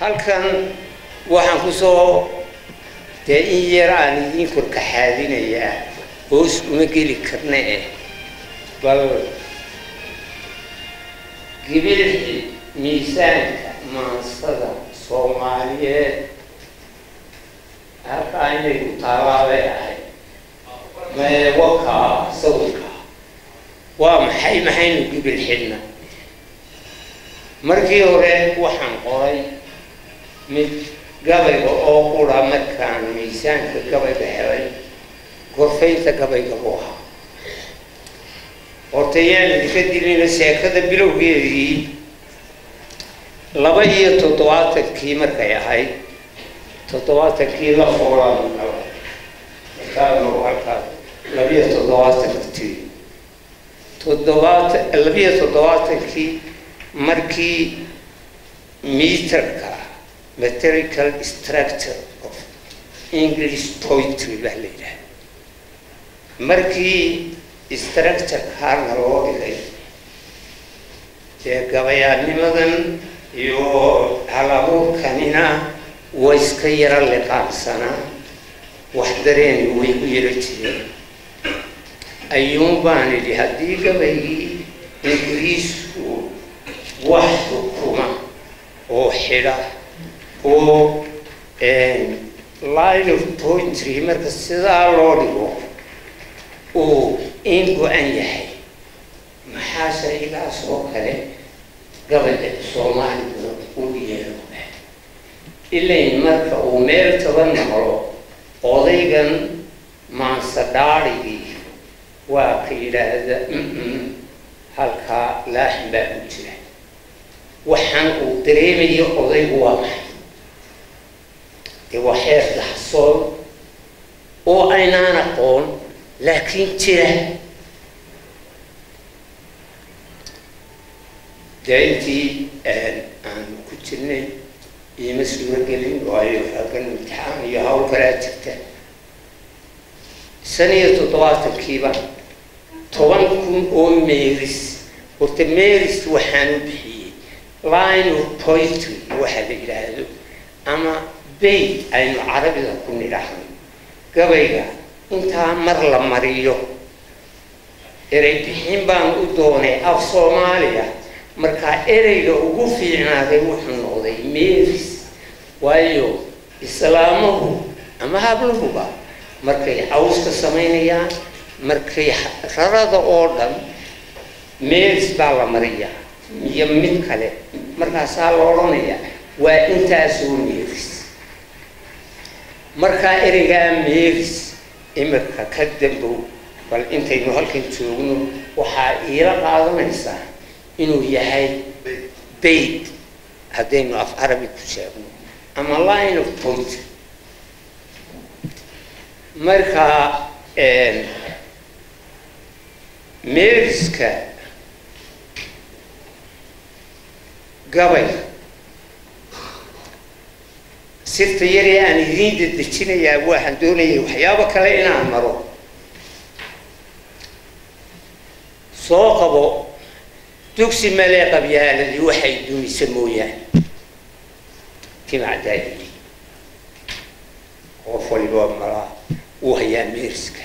halkan waxaan kusoo dee in yar aan idiin korkaxaadinayaa hoos uma geli karna eh bal gibilxi miisaanka maansada soomaaliyeed halkaa inay ku taalaabay ahayd mae wakaa sawirka waa maxay maxaynu gibil xidhna markii hore waxaan qoray mid gabayga oo qura markaan miisaanka gabayga helay gorfaynta gabayga buu ahaa horta yaan idinka dilina sheekada bilowgeedii laba iyo toddobaatankii markay ahayd toddobaatankii la foolaan halkaa labiyo toddobaatantii toddobaatan labiyo toddobaatankii markii meterka materical structure of english poetry baa la yidhaha markii structurekaana loo dhigay dee gabayaanimadan iyo halabuurkanina way iska yaro liqaansanaa wax dareeni way ku yaro jireen ayuun baan idhi haddii gabaygii ingiriisku wax xukuma oo xidha oo line of poetry marka sidaa loo dhigo uu in go-an yahay maxaa shaygaas oo kale gabayga soomaaliguna u yeelo ilayn marka uu meel taba naqlo odaygan maansadhaadhigii waa ka yidhaahda halkaa laaxin baa ku jira waxaan uu dareemayo odaygu waa maxay dee waa xeer daxsoon oo aynaan aqoon laakiin jira dee intii aanu ku jirnay iima suuragelin waayo halkan imtixaan iyo hawl kalaa jirta shan iyo toddobaatankiiba toban kun oo meris horta meris waxaan u bixiyey line of poetry waxa la yidhaahdo ama bayt aynu carabida ku nidhaahno gabayga intaa mar la mariyo erey bixin baan u doonay af soomaaliya markaa ereyga ugu fiicnaaday wuxuu noqday meris waayo islaamuhu ama hablahuba markay cawska samaynayaan markay rarada oo dhan meris baa la mariyaa iyo mid kale markaasaa la odhanayaa waa intaasoo meris markaa ereygaa meris imirka ka dambow bal intaynu halkan joogno waxaa iila qaadanaysaa inuu yahay bayt haddaynu af carabi ku sheegno ama line of poetry markaa meriska gabay sirta yaree aan idiin dedejinayaa waxaan doonayay waxyaabo kale inaan maro soo qabo dugsi malee qabyaaladii waxay dumisa mooyaane timacdaayili qof waliba malaa uu hayaa meeriska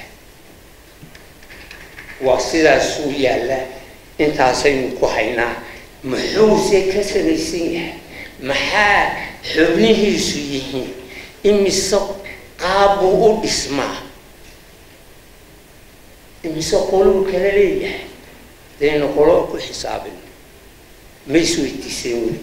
waa sidaasuu yaallaa intaasaynu ku haynaa muxuuse ka samaysan yahay maxaa xubnihiisu yihiin imise qaab buu u dhismaa imise qoluu kala leeyahay daynu qolo ku xisaabin ma isweydiiseen weli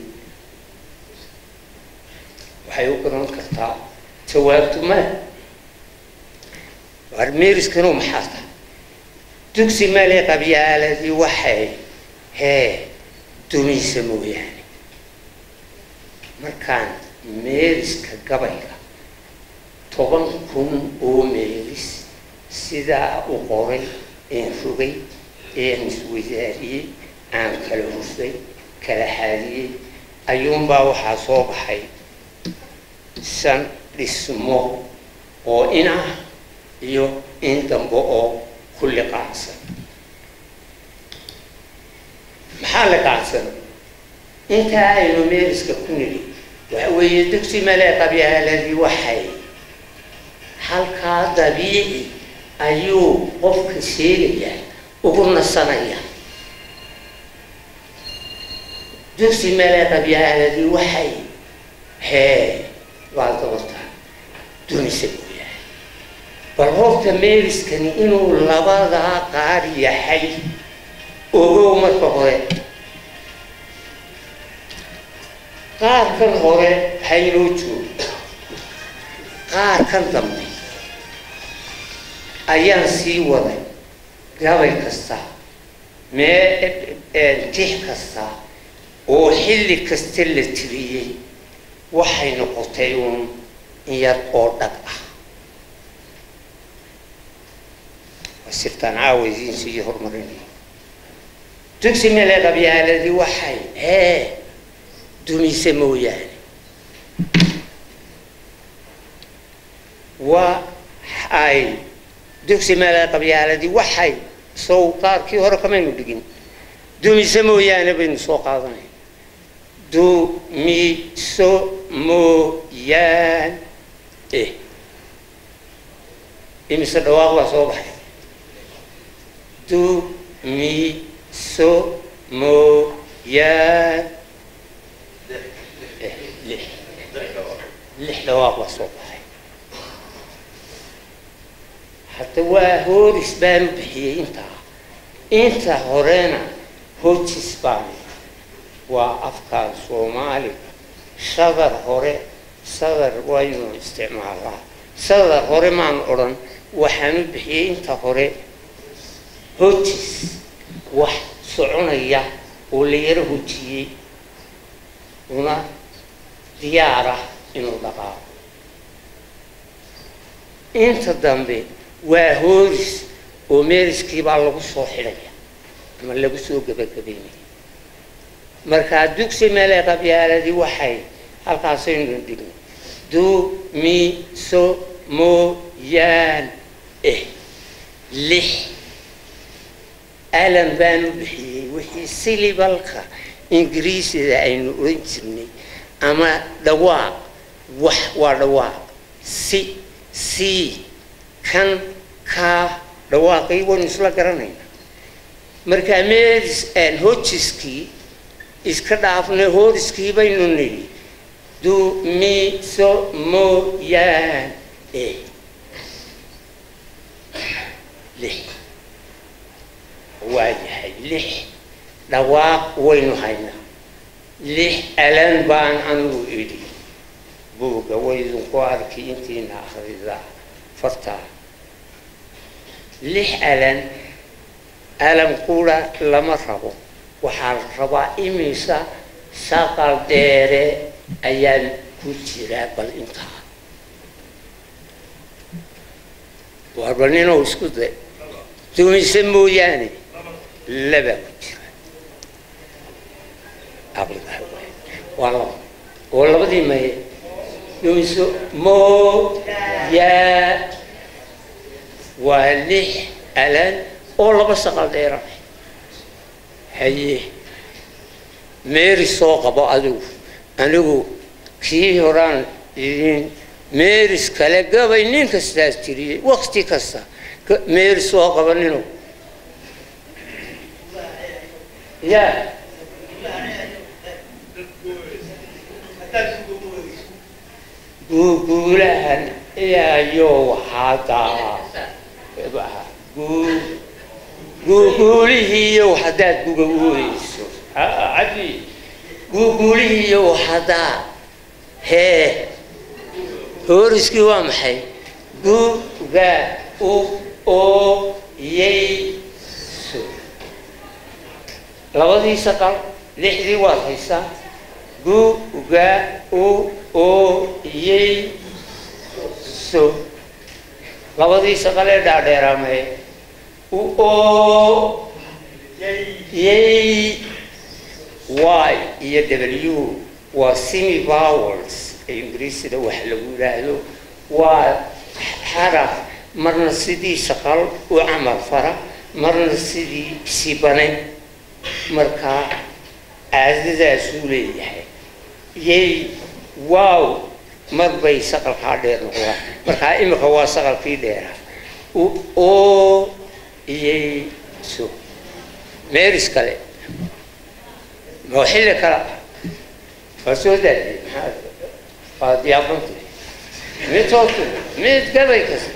waxay u garan kartaa jawaabtu male warmeeriskanu maxaa tahay dugsi male qabyaaladii waxay hee dumaysa mooyaane markaan meeriska gabayga toban kun oo meeris sidaa u qoray een rogay een iswadaariyey aan kala hufay kala xaadiyey ayuunbaa waxaa soo baxay shan dhismo oo in ah iyo in dambe oo ku liqaacsan maxaa liqaacsan intaa aynu meeriska ku nidhi waxa weeye dugsi male qabyaaladii waxay halkaa dabiici ayuu qofka sheegayaa ugu nasanaya dugsi male qabyaaladii waxay hee waa dabartaa dunisa mooyahay bal horta meeriskani inuu labadaa qaar yahay ogow marka hore qaarkan hore haynoo joogo qaarkan dambe ayaan sii waday gabay kasta mee tix kasta oo xilli kasta la tiriyey waxay noqotay uun in yar oo dhag ah sirtaan caawaysiinsi iyo horumarinaya dugsi mele qabyaaladii waxay hee dumise mooyaane waa ay dugsi mele qabyaaladii waxay sow qaarkii hore kamaynu dhigin dumise mooyaane baynu soo qaadanaya dumiso mooyaan eh imise dhawaaq baa soo baxay dumiso mooyaan lix lix dhawaaq baa soo baxay hadda waa hooris baanu bixiyey intaa inta horena hojis baanu waa afkaan soomaaliga sadar hore sadar waynu isticmaalaa sadar hore maan odhan waxaanu bixiyey inta hore hojis wax soconaya oo la yaro hojiyey una diyaarah inuu dhaqaaqo inta dambe waa hooris oo meeriskiibaa lagu soo xidhaya ama lagu soo gebagabeynaya markaa dugsi meele qabyaaladii waxay halkaasaynu dhigno dumiso mooyaan eh lix alan baanu bixiyey wixii silibalka ingiriisida aynu odhan jirnay ama dhawaaq wax waa dhawaaq si si kan kaa dhawaaqii waynu isla garanaynaa markaa meris hojiskii iska dhaafnay hooriskii baynu nidhi dumiso mooyaan eh lix waa yahay lix dhawaaq waynu haynaa lix alan baan anigu idhi buugga waydinku arki intiina akhridaa fartaa lix alan alan qura lama rabo waxaa la rabaa imisa saqal dheere ayaan ku jiraa bal intaa warba ninoo isku day dumise mooyaane labaa ku jira waa laba oo labadii maye dumiso mooyaa waa lix alan oo laba saqal dheera haye meeri soo qabo adigu anigu kii horaan idin meeris kale gabay nin kastaas tiriyey wakti kasta meeri soo qaba ninu ya guuguulahan iyayo waxaadaa guuguulihiiyo haddaad guga uweyso cadi guuguulihiiyo haddaa hee hooriskii waa maxay guga u oo yeyso labadii saqal lixdii waad haysaa guga u oo yeyso labadii saqal ee dhaadheeraamee u oo yey y iyo w waa semi vowels ee ingiriisida wax lagu yidhaahdo waa xaraf marna sidii saqal u camal fara marna sidii sibane markaa caadadaasuu leeyahay yey waaw mar bay saqalkaa dheer noqdaan markaa imika waa saqalkii dheera oo iyay so meeris kale oo xilli kale waa soo daadiyey maxaa waa diyaabanta mid toosu mid gabay kasta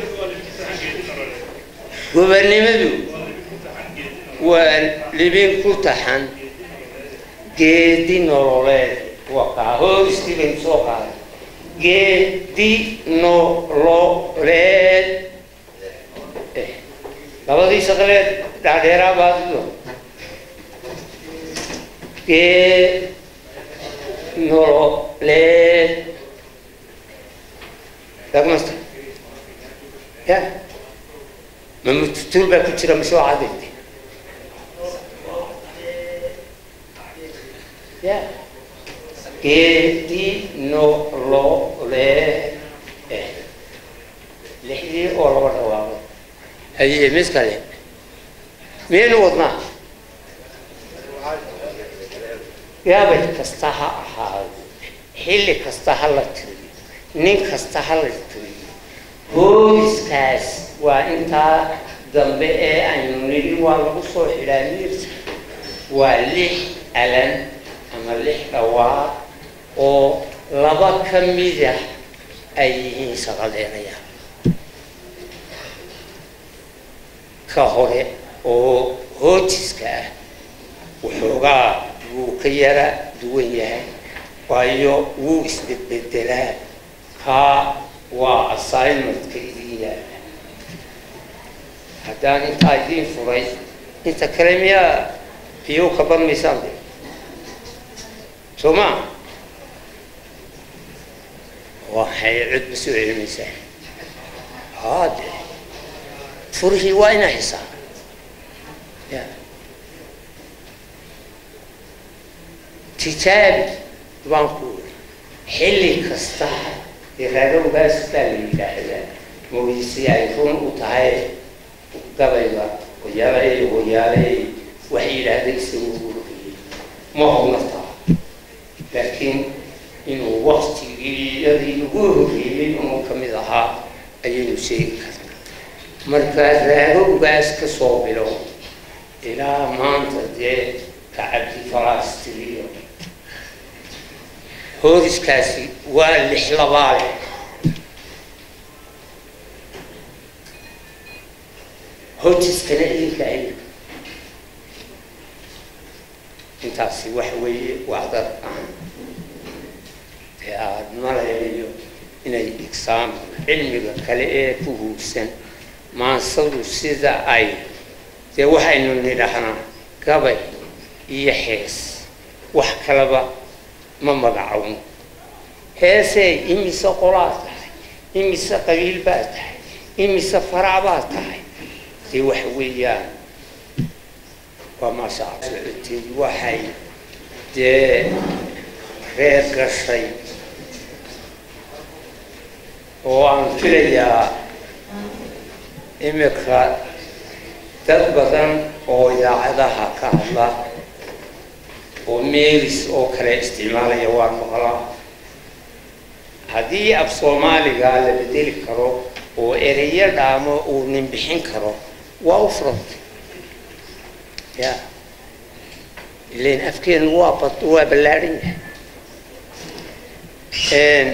gobernimadu waa libin ku taxan geedi nololeed wakaa hooristii baynu soo qaaday geedi nololeed labadii shaqaleed dhaadheeraa baadido geed nololeed dagmasta ya ma mututuul baa ku jira mise waa cadayte ya geedi nololeed lixdii oo laba dhawaaqo haye mid kale miyaynu wadnaa gaabay kasta ha ahaado xilli kasta ha la tiriyo nin kasta ha la tiriyo booliskaas waa intaa dambe ee aynu nidhi waa lagu soo xidhaa miirta waa lix alan ama lix dhawaaq oo laba ka mida ay yihiin shaqadeenaya ka hore oo hoojiska ah waxoogaa wuu ka yara duwan yahay waayo wuu isbedbedelaa kaa waa assignmentka idin yaala haddaan intaa idiin furay inta kale miyaa biyo ka barmaysaan de soo maa waxay cudba soo celinaysaa haade furihii waa inaa hisaa ya tijaabi baan ku uri xilli kasta iraadowgaas baa la yidhaahdaa mooyisi ay run u tahay gabayga hoyaalay hoyaalay waxay yidhaahday isagu ururiyey ma hownataa laakiin inuu waktigiyadii ugu horreeyey inuu ka mid ahaa ayaynu sheegi karnaa marka raadowgaas ka soo bilow ilaa maanta dee ka cabdi falaastiriyo hooriskaasi waa lix labaale hoojiskana idinka ay intaasi waxa weeye wacdar aan dee aada malayayo inay igsaan cilmiga kale ee ku huugsan maansadu sida ay dee waxaynu nidhahnaa gabay iyo xees wax kalaba ma magacowno heesey imise qolaad tahay imise qabiil baad tahay imise farac baad tahay dee waxa weeyaan waa maasha socoteed waxay dee reer gashay oo aan filayaa imika dad badan oo idaacadaha ka hadla oo meelis oo kale isticmaalaya waan maqlaa haddii af soomaaliga la bedeli karo oo ereyo dhaamo uu nin bixin karo waa u furantay ya ilan afkeenu waa bad waa ballaadhan yahay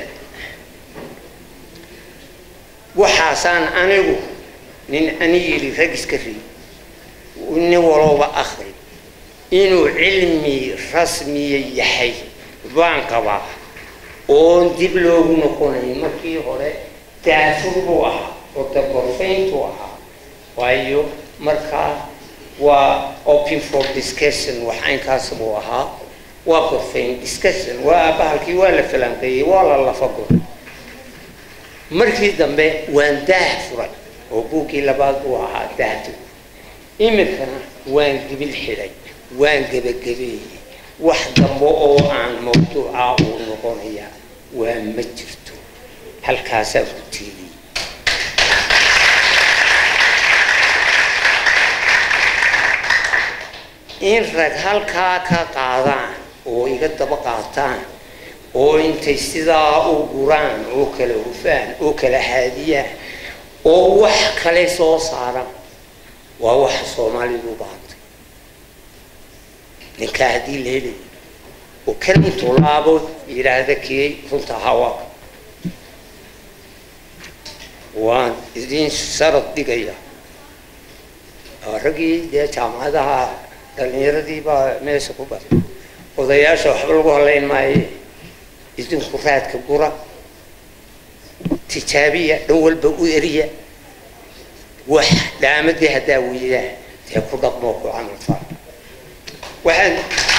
waxaasaan anigu nin ani yidhi rag iska riy nin walooba akri inuu cilmi rasmiya yahay baan qabaa oon dib loogu noqonay markii hore daafur buu ahaa oo daborfayntuu ahaa waayo markaa waa open for discussion wax aynkaas buu ahaa waa gorfayn discussion waa bahalkii waa la falanqeeyey waa la lafagur markii dambe waan daah furay oo buuggii labaad buu ahaa daahtu iminkana waan gibil xidhay waan gebagabeeyey wax dambe oo aan mawduuca uu noqonaya waa ma jirto halkaasaa ku tiidiyey in rag halkaa ka qaadaan oo iga daba qaataan oo intay sidaa u guraan oo kala hufaan oo kala haadiyaan oo wax kale soo saaraan waa waxa soomaalidu u baahantay ninkaa haddii la helayo oo kan intuu laabo yidhaahda kiyey runta hawa waan idin sharad dhigaya raggii dee jaamacadaha dhalinyaradii baa meesha ku baray odayaasha waxba lagu halayn maaye idinku raadka gura tijaabiya dhan walba u eriya wax dhaamadii haddaa weydaa dee ku dhaqmoo ku camal faa waxaan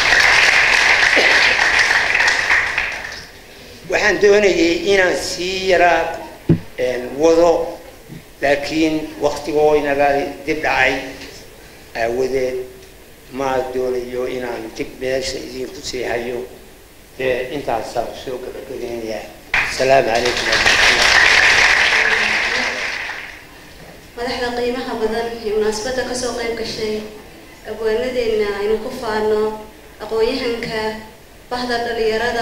waxaan doonayay inaan sii yaraa wado laakiin waktigoo inaga dib dhacay aawadeed ma doonayo inaan dib meesha idinku sii hayo dee intaasaan soo gabagabeynayaa asalaamu calaykum madaxda qiimaha badan ee munaasabadda kasoo qayb gashay abwaanadeena aynu ku faano aqoon-yahanka bahda dhalinyarada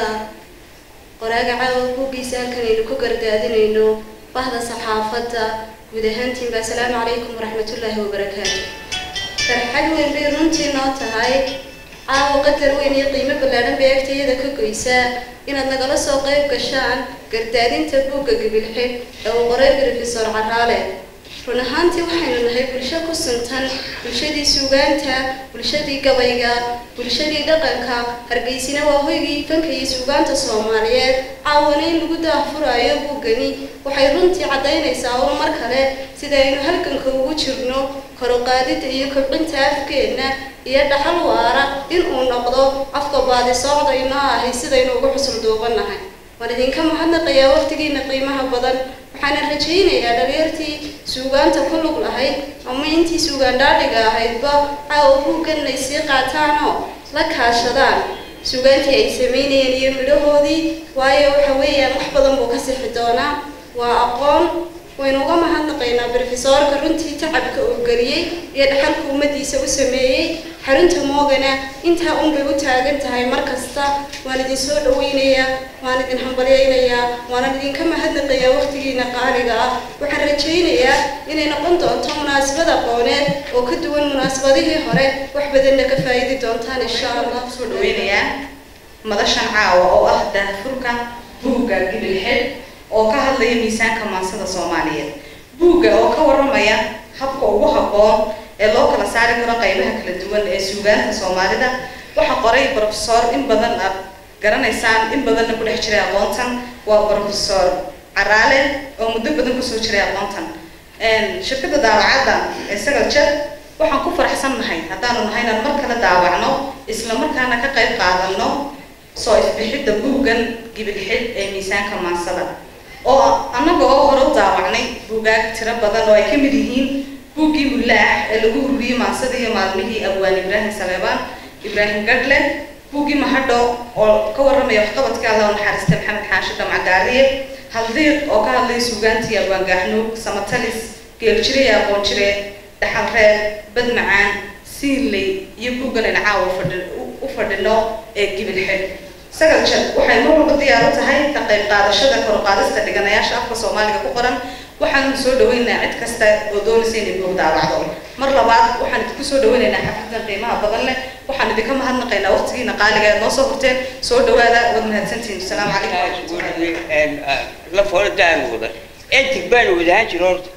qoraaga caawa buuggiisa halkan aynu ku gardaadinayno bahda saxaafadda guud ahaantiinba asalaamu calaykum waraxmatullaahi wabarakaatu farxad weyn bay runtii noo tahay caawa qadar weyn iyo qiimo ballaadhan bay agtayada ka goysaa inaad nagala soo qayb gashaan gardaadinta buugga gabilxid ee uu qoray brofesor caraale run ahaantii waxaynu nahay bulsho ku suntan bulshadii suugaanta bulshadii gabayga bulshadii dhaqanka hargeysina waa hoygii fanka iyo suugaanta soomaaliyeed caawana in lagu daahfuraayo buuggani waxay runtii caddaynaysaa un mar kale sida aynu halganka ugu jirno koruqaadida iyo kobcinta afkeenna iyo dhaxal waara in uu noqdo afka baadi soocda inoo ahay sidaynu ugu xusul duubanahay waan idinka mahadnaqayaa waqtigiina qiimaha badan waxaana rajaynayaa dhalinyartii suugaanta ku lug lahayd ama intii suugaan dhaadhiga ahaydba caawa buugganay sii qaataanoo la kaashadaan suugaantii ay samaynayeen iyo midhahoodii waayo waxa weeyaan wax badan buu ka sixi doonaa waa aqoon waynu uga mahadnaqaynaa brofesoorka runtii tacabka uu geliyey iyo dhaxalka ummadiisa u sameeyey xarunta moogana intaa unbay u taagan tahay mar kasta waan idin soo dhaweynayaa waan idin hambalyaynayaa waanan idinka mahadnaqayaa waqtigiina qaaliga ah waxaan rajaynayaa inay noqon doonto munaasabad aqooneed oo ka duwan munaasabadihii hore wax badanna ka faa'iidi doontaan insha allah soo dhaweynayaa madashan caawa oo ah daahfurka buugga gibilxid oo ka hadlaya miisaanka maansada soomaaliyeed buugga oo ka waramaya habka ugu habboon ee loo kala saari karo qaybaha kala duwan ee suugaanta soomaalida waxaa qoray brofesor in badan aad garanaysaan in badanna ku dhex jiray aqoontan waa brofesor caraale oo muddo badan kusoo jiray aqoontan shirkadda daawacadda ee sagal jer waxaan ku faraxsannahay haddaanu nahay inaan mar kale daawacno isla markaana ka qayb qaadano soo ifbixidda buuggan gibilxid ee miisaanka maansada oo annaga oo hore u daawacnay buugaag tiro badan oo ay ka mid yihiin buuggii mulaax ee lagu huriyey maansada iyo maalmihii abwaan ibraahim saleebaan ibraahim gadle buuggii mahadho oo ka warramaya waxqabadka alla naxariista maxamed xaashi dhamcagaariye haldiiq oo ka hadlaya suugaantii abwaan gaaxnuug samatalis geeljire iyo aqoon jire dhaxal reer bad macaan siinley iyo buuggan ayna caawa u fadhino ee gibilxid sagal jad waxay mar walba diyaar u tahay ka qayb qaadashada koruqaadista dhiganayaasha afka soomaaliga ku qoran waxaanu soo dhaweynaynaa cid kasta oo doonaysa inay buug daawacdo mar labaad waxaan idinku soo dhaweynaynaa xafladan qiimaha badan leh waxaan idinka mahadnaqaynaa waqtigiina qaaliga aad noo soo horteen soo dhawaada waad mahadsantihiin asalaamu calaykum la foladaan wada entig baan wadahaan jiro horta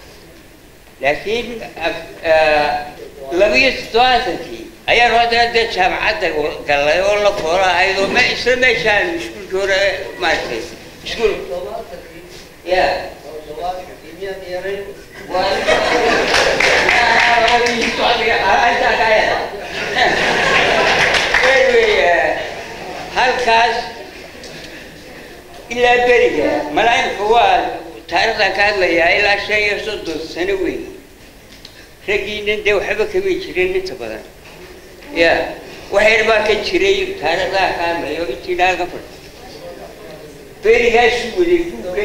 laakiin labiyo toddobaatankii ayaan haddana dee jaamacadda galay oo la foola ahayd oo me isla meeshaan iskuulki hore maaragtay iskuul ya halkaas ilaa beriga malaayimka waa taarikhdan ka hadlayaa ilaa shan iyo soddon sano weyn raggiinan dee waxba kama jirin inta badan ya waxyar baa ka jiray taarikhdaa ka hadlayo intiina halka fadhi berigaasu waday buugga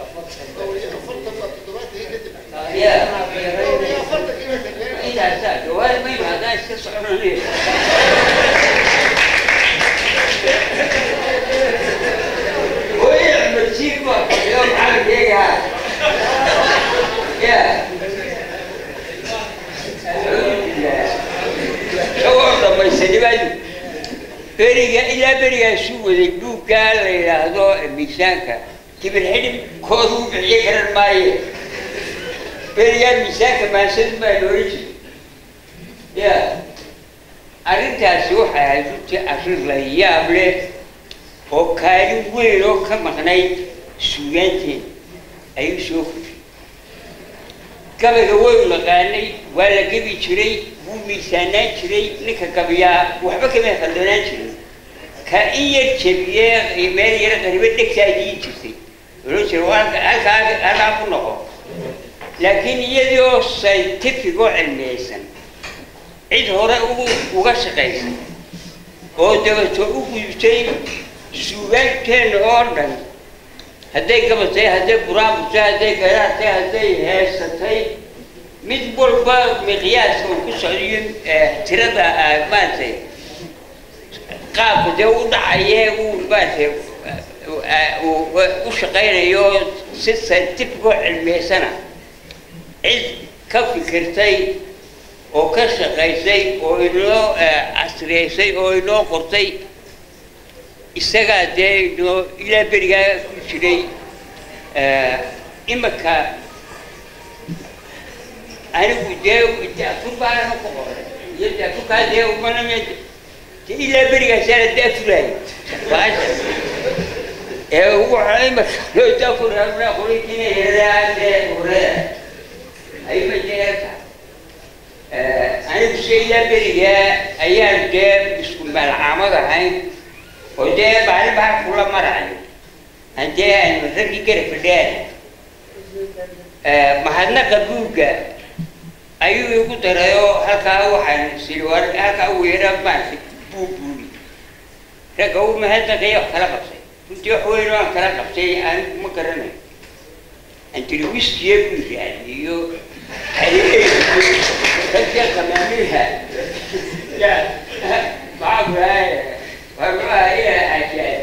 ya intaasaa gawaari ma imaadaan iska soconanaya ya ya isagoo dhamaysanimadu beriga ilaa berigaasu waday buuggaa la yidhaahdo miisaanka kibir xidhib koodu u bixiyo karan maaye berigaa miisaanka maansadu baa loola jiray ya arrintaasi waxay ahayd runtii arrin la yaab leh oo kaalin weyn oo ka maqnayd suugaanteena ayuu soo fushay gabayga waynu naqaanay waa la gebi jiray wuu miisaanaan jiray ninka gabiyaa waxba kama khaldanaan jirin ka in yar jebiyee meel yara qaribe dhegtaa diin jirtay ohan jira halka halkaa halkaa ku noqo laakiin iyadii oo scientific oo cilmiyeysan cid hore ugu uga shaqaysay oo dabato u gudubtay suugaanteena oo dhan hadday gabatay hadday buraabutay hadday garaartay hadday heesatay mid walba miqyaaska uu ku socdiyo tirada maaragtay qaabka dee u dhacaye uu maaragtay u shaqaynayo si scientific oo cilmiyeysana cid ka fikirtay oo ka shaqaysay oo inoo casriyeysay oo inoo qortay isagaa dee inoo ilaa berigaa ku jiray imika anigu dee daafurbaana ku qoray iyo daafurkaa dee umaname ilaa berigaasana daafuraay baasha ee ugu imika loo daafurana qorinkiina yaradaa dee urada ayma jeerta anigu se ilaa berigaa ayaan dee isku malcaamad ahayn oo dee maalin baa kula marayo haddee aynu raggii garab fadhiyaan mahadnaqa buugga ayuu igu daray oo halkaa waxaan siri war halkaa ugu yaraa maaragtay buug buugi ragga u mahadnaqaya wax kala qabtay runtii wax weyn oo aan kala qabtay anigu ma garanayo antiri wiskiye buu raadiyo ragga qamaamiha ya maxaa kulahay waa ila ajaad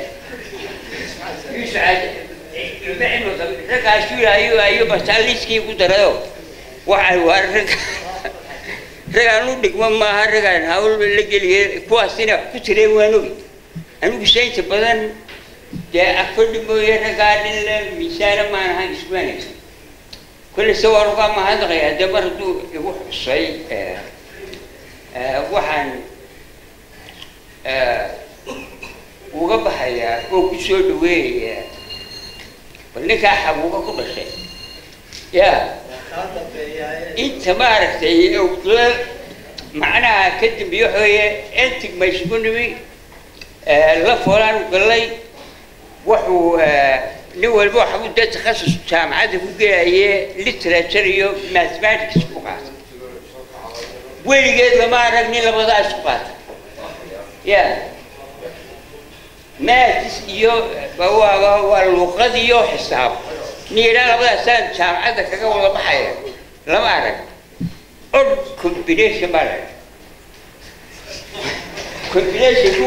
raggaas ayuu ayuu basaaliskii ku darayo waxay waa rag ragaan u dhigmo maaha ragaan hawl la geliye kuwaasina wax ku tireen waan ogi anigu saynta badan dee afadhi mooye raggaa dhinle miisaana maan ahaan ismaanaysa kolle se waan uga mahadnaqaya dee mar hadduu igu xusay waxaan uga baxayaa oo ku soo dhaweeyayaa bal ninkaa xabuuba ku dhashay ya inta maaragtay macnaha ka dambeeye waxaweeye entig maysku nimi la foolaan gallay wuxuu nin walba waxbuu dee takhasus jaamacadda ku gelaye literature iyo mathematics ku qaatay weligeed lama arag nin labadaa isku qaatay ya maths iyo waa waa luqad iyo xisaab nin yidhaa labadaasaan jaamacadda kaga wada baxaya lama arag od combination baa la combination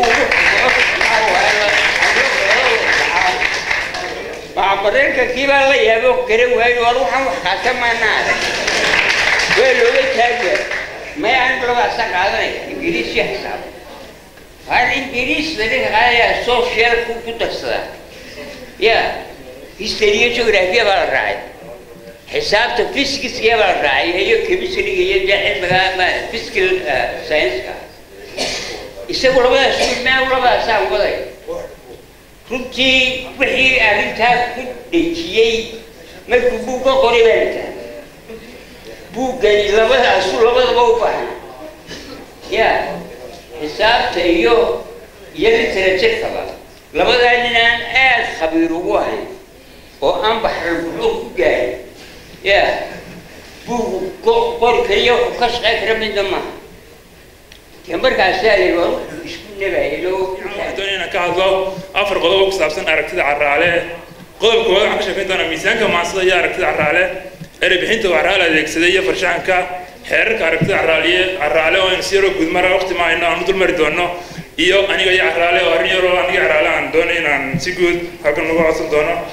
maa mareykankii baa la yaabo garan waayo war waxaan wax kaasa maana arag waa looga taagaya maya anigu labadaasaan qaadanaya ingiriis iyo xisaab har ingiriis laga qaadaya socialku ku darsadaa ya history iyo geography baa la raacay xisaabta physicska baa la raacay iyo chemistryga iyo dee cilmiga ama physical science-ka isagu labadaas maa labadaasaan waday runtii wixii arrintaa ku dhejiyey markuu buugga qoray baa lataa buuggani labadaasu labadaba u baahan ya xisaabta iyo iyo literaturkaba labadaa nin aan aada khabiir ugu ahayn oo aan baxran buxuur ku gaarin ya buugu qori kaliya wuxuu ka shaqeyn kara midna maaha dee markaasaa la waa wuxuu isku nabaylo doon inaan ka hadlo afar qodob oo ku saabsan aragtida carraale qodobka koowaad waxaan ka sheekayn doonaa miisaanka maansada iyo aragtida carraale erebixinta uu carraale adeegsaday iyo farshaxanka xeerarka aragtida carraaliye carraale oo aynu si yaroo gudmara waqti ma hayno aan u dulmari doono iyo aniga iyo carraale oo arrin yaroo aniga carraale aan doonay inaan si guud halkan uga codsan doono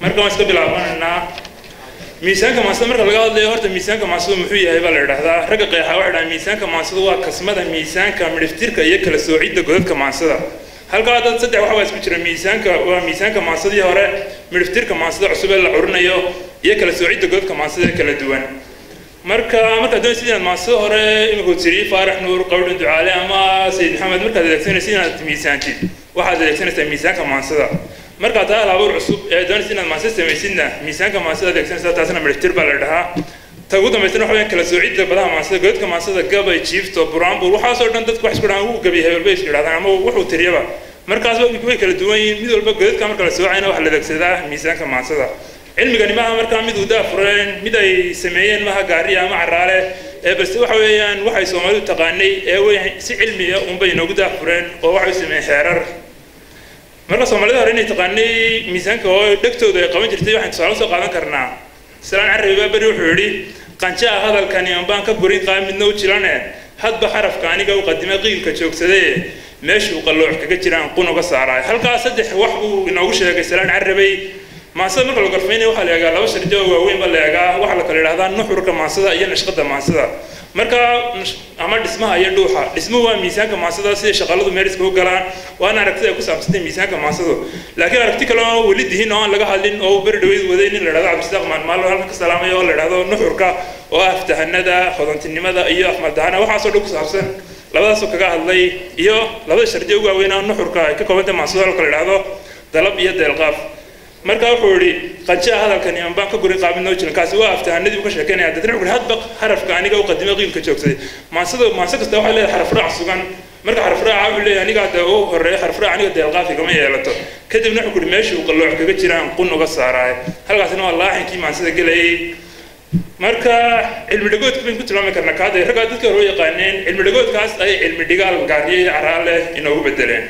marka waan iska bilaabanaynaa miisaanka maansada marka laga hadlayo horta miisaanka maansadu muxuu yahay baa la idhahdaa ragga qeexa waxay dhahaan miisaanka maansadu waa kasmada miisaanka midhiftirka iyo kala soocidda godadka maansada halkaa dad saddex waxa waa isku jira miisaanka waa miisaanka maansadii hore midhiftirka maansada cusub ee la curinayo iyo kala soocidda godadka maansada ee kala duwan marka markaad doonaysid inaad maansada hore imikuu tiri faarax nuur qawdhan ducaale ama sayid maxamed markaad adeegsanaysid inaad miisaantid waxaad adeegsanaysaa miisaanka maansada markaad taa alaabuur cusub ee doonaysid inaad maansada samaysidna miisaanka maansada adeegsanaysaa taasna midhiftir baa la dhahaa ta ugu dambaysana waxa weeyaan kala soocidda badaha maansada godadka maansada gabay jiifto buraanbur waxaasoo dhan dadku wax isku dhahaan uu gabiy hebel bay isku yidhahdaan ama wuxuu tiriyaba markaasba way kala duwan yihiin mid walba godadka marka la soocayna waxa la adeegsadaa miisaanka maansada cilmigani maaha markaa mid uu daafureen mid ay sameeyeen maaha gaariya ama caraale ee balse waxa weeyaan waxay soomaalidu taqaanay ee way si cilmiya unbay inoogu daafureen oo waxay sameeyeen xeerar marka soomaalida hore inay taqaanay miisaanka oo dhegtooda ay qaban jirtay waxaan tusaale soo qaadan karnaa salaan carabi baa beri wuxuu yidhi qanjaa hadalkani ambaan ka burin qaa midna u jilane hadba xarafka aniga u qadimay qiilka joogsadee meeshuu qallooc kaga jiraan qun uga saaraay halkaas saddex wax buu inoogu sheegay salaan carabay maansada marka la gorfaynaya waxaa la eegaa laba shardi oo waaweyn baa la eegaa waxaa la kala idhahdaa nuxurka maansada iyo nashqada maansada marka ama dhismaha iyo dhuuxa dhismuhu waa miisaanka maansada siday shaqaladu meeriska u galaan waana aragtida ay ku saabsantay miisaanka maansadu laakiin aragti kale oo weli dihin oo aan laga hadlin oo beri dhaweyd waday nin la idhahdo cabdisaaq maalmaalo halkan ka salaamaya oo la idhahdo nuxurka oo ah aftahanada hodantinimada iyo afmaldahana waxaasoo dhan ku saabsan labadaasoo kaga hadlay iyo labada shardi ugu waaweyn oo nuxurka ay ka koobantay maansada oo kala idhahdo dalab iyo deelqaaf marka wuxuu yidhi qanjaa hadalkan iman baan ka guri qaabin noo jirin kaasi waa aftahanadii buu ka sheekeynaya dadna wuxuu hadba xarafka aniga u qadimay qiilka joogsaday maansada maanse kasta waxay leedahay xaraf raac sugan marka xaraf raaca wuxuu leeyahay aniga hadda u horeeya xaraf raac aniga deelqaafi kama yeelato kadibna wuxuu yidhi meeshii uu qallooc kaga jiraan qun uga saaraay halkaasina waa laaxinkii maansada gelayay marka cilmi dhagoodka bayn ku tilmaami karnaa kaada raggaa dadka hore u yaqaaneen cilmi dhagoodkaas ay cilmi dhigaal gaariye iyo caraale inoogu bedeleen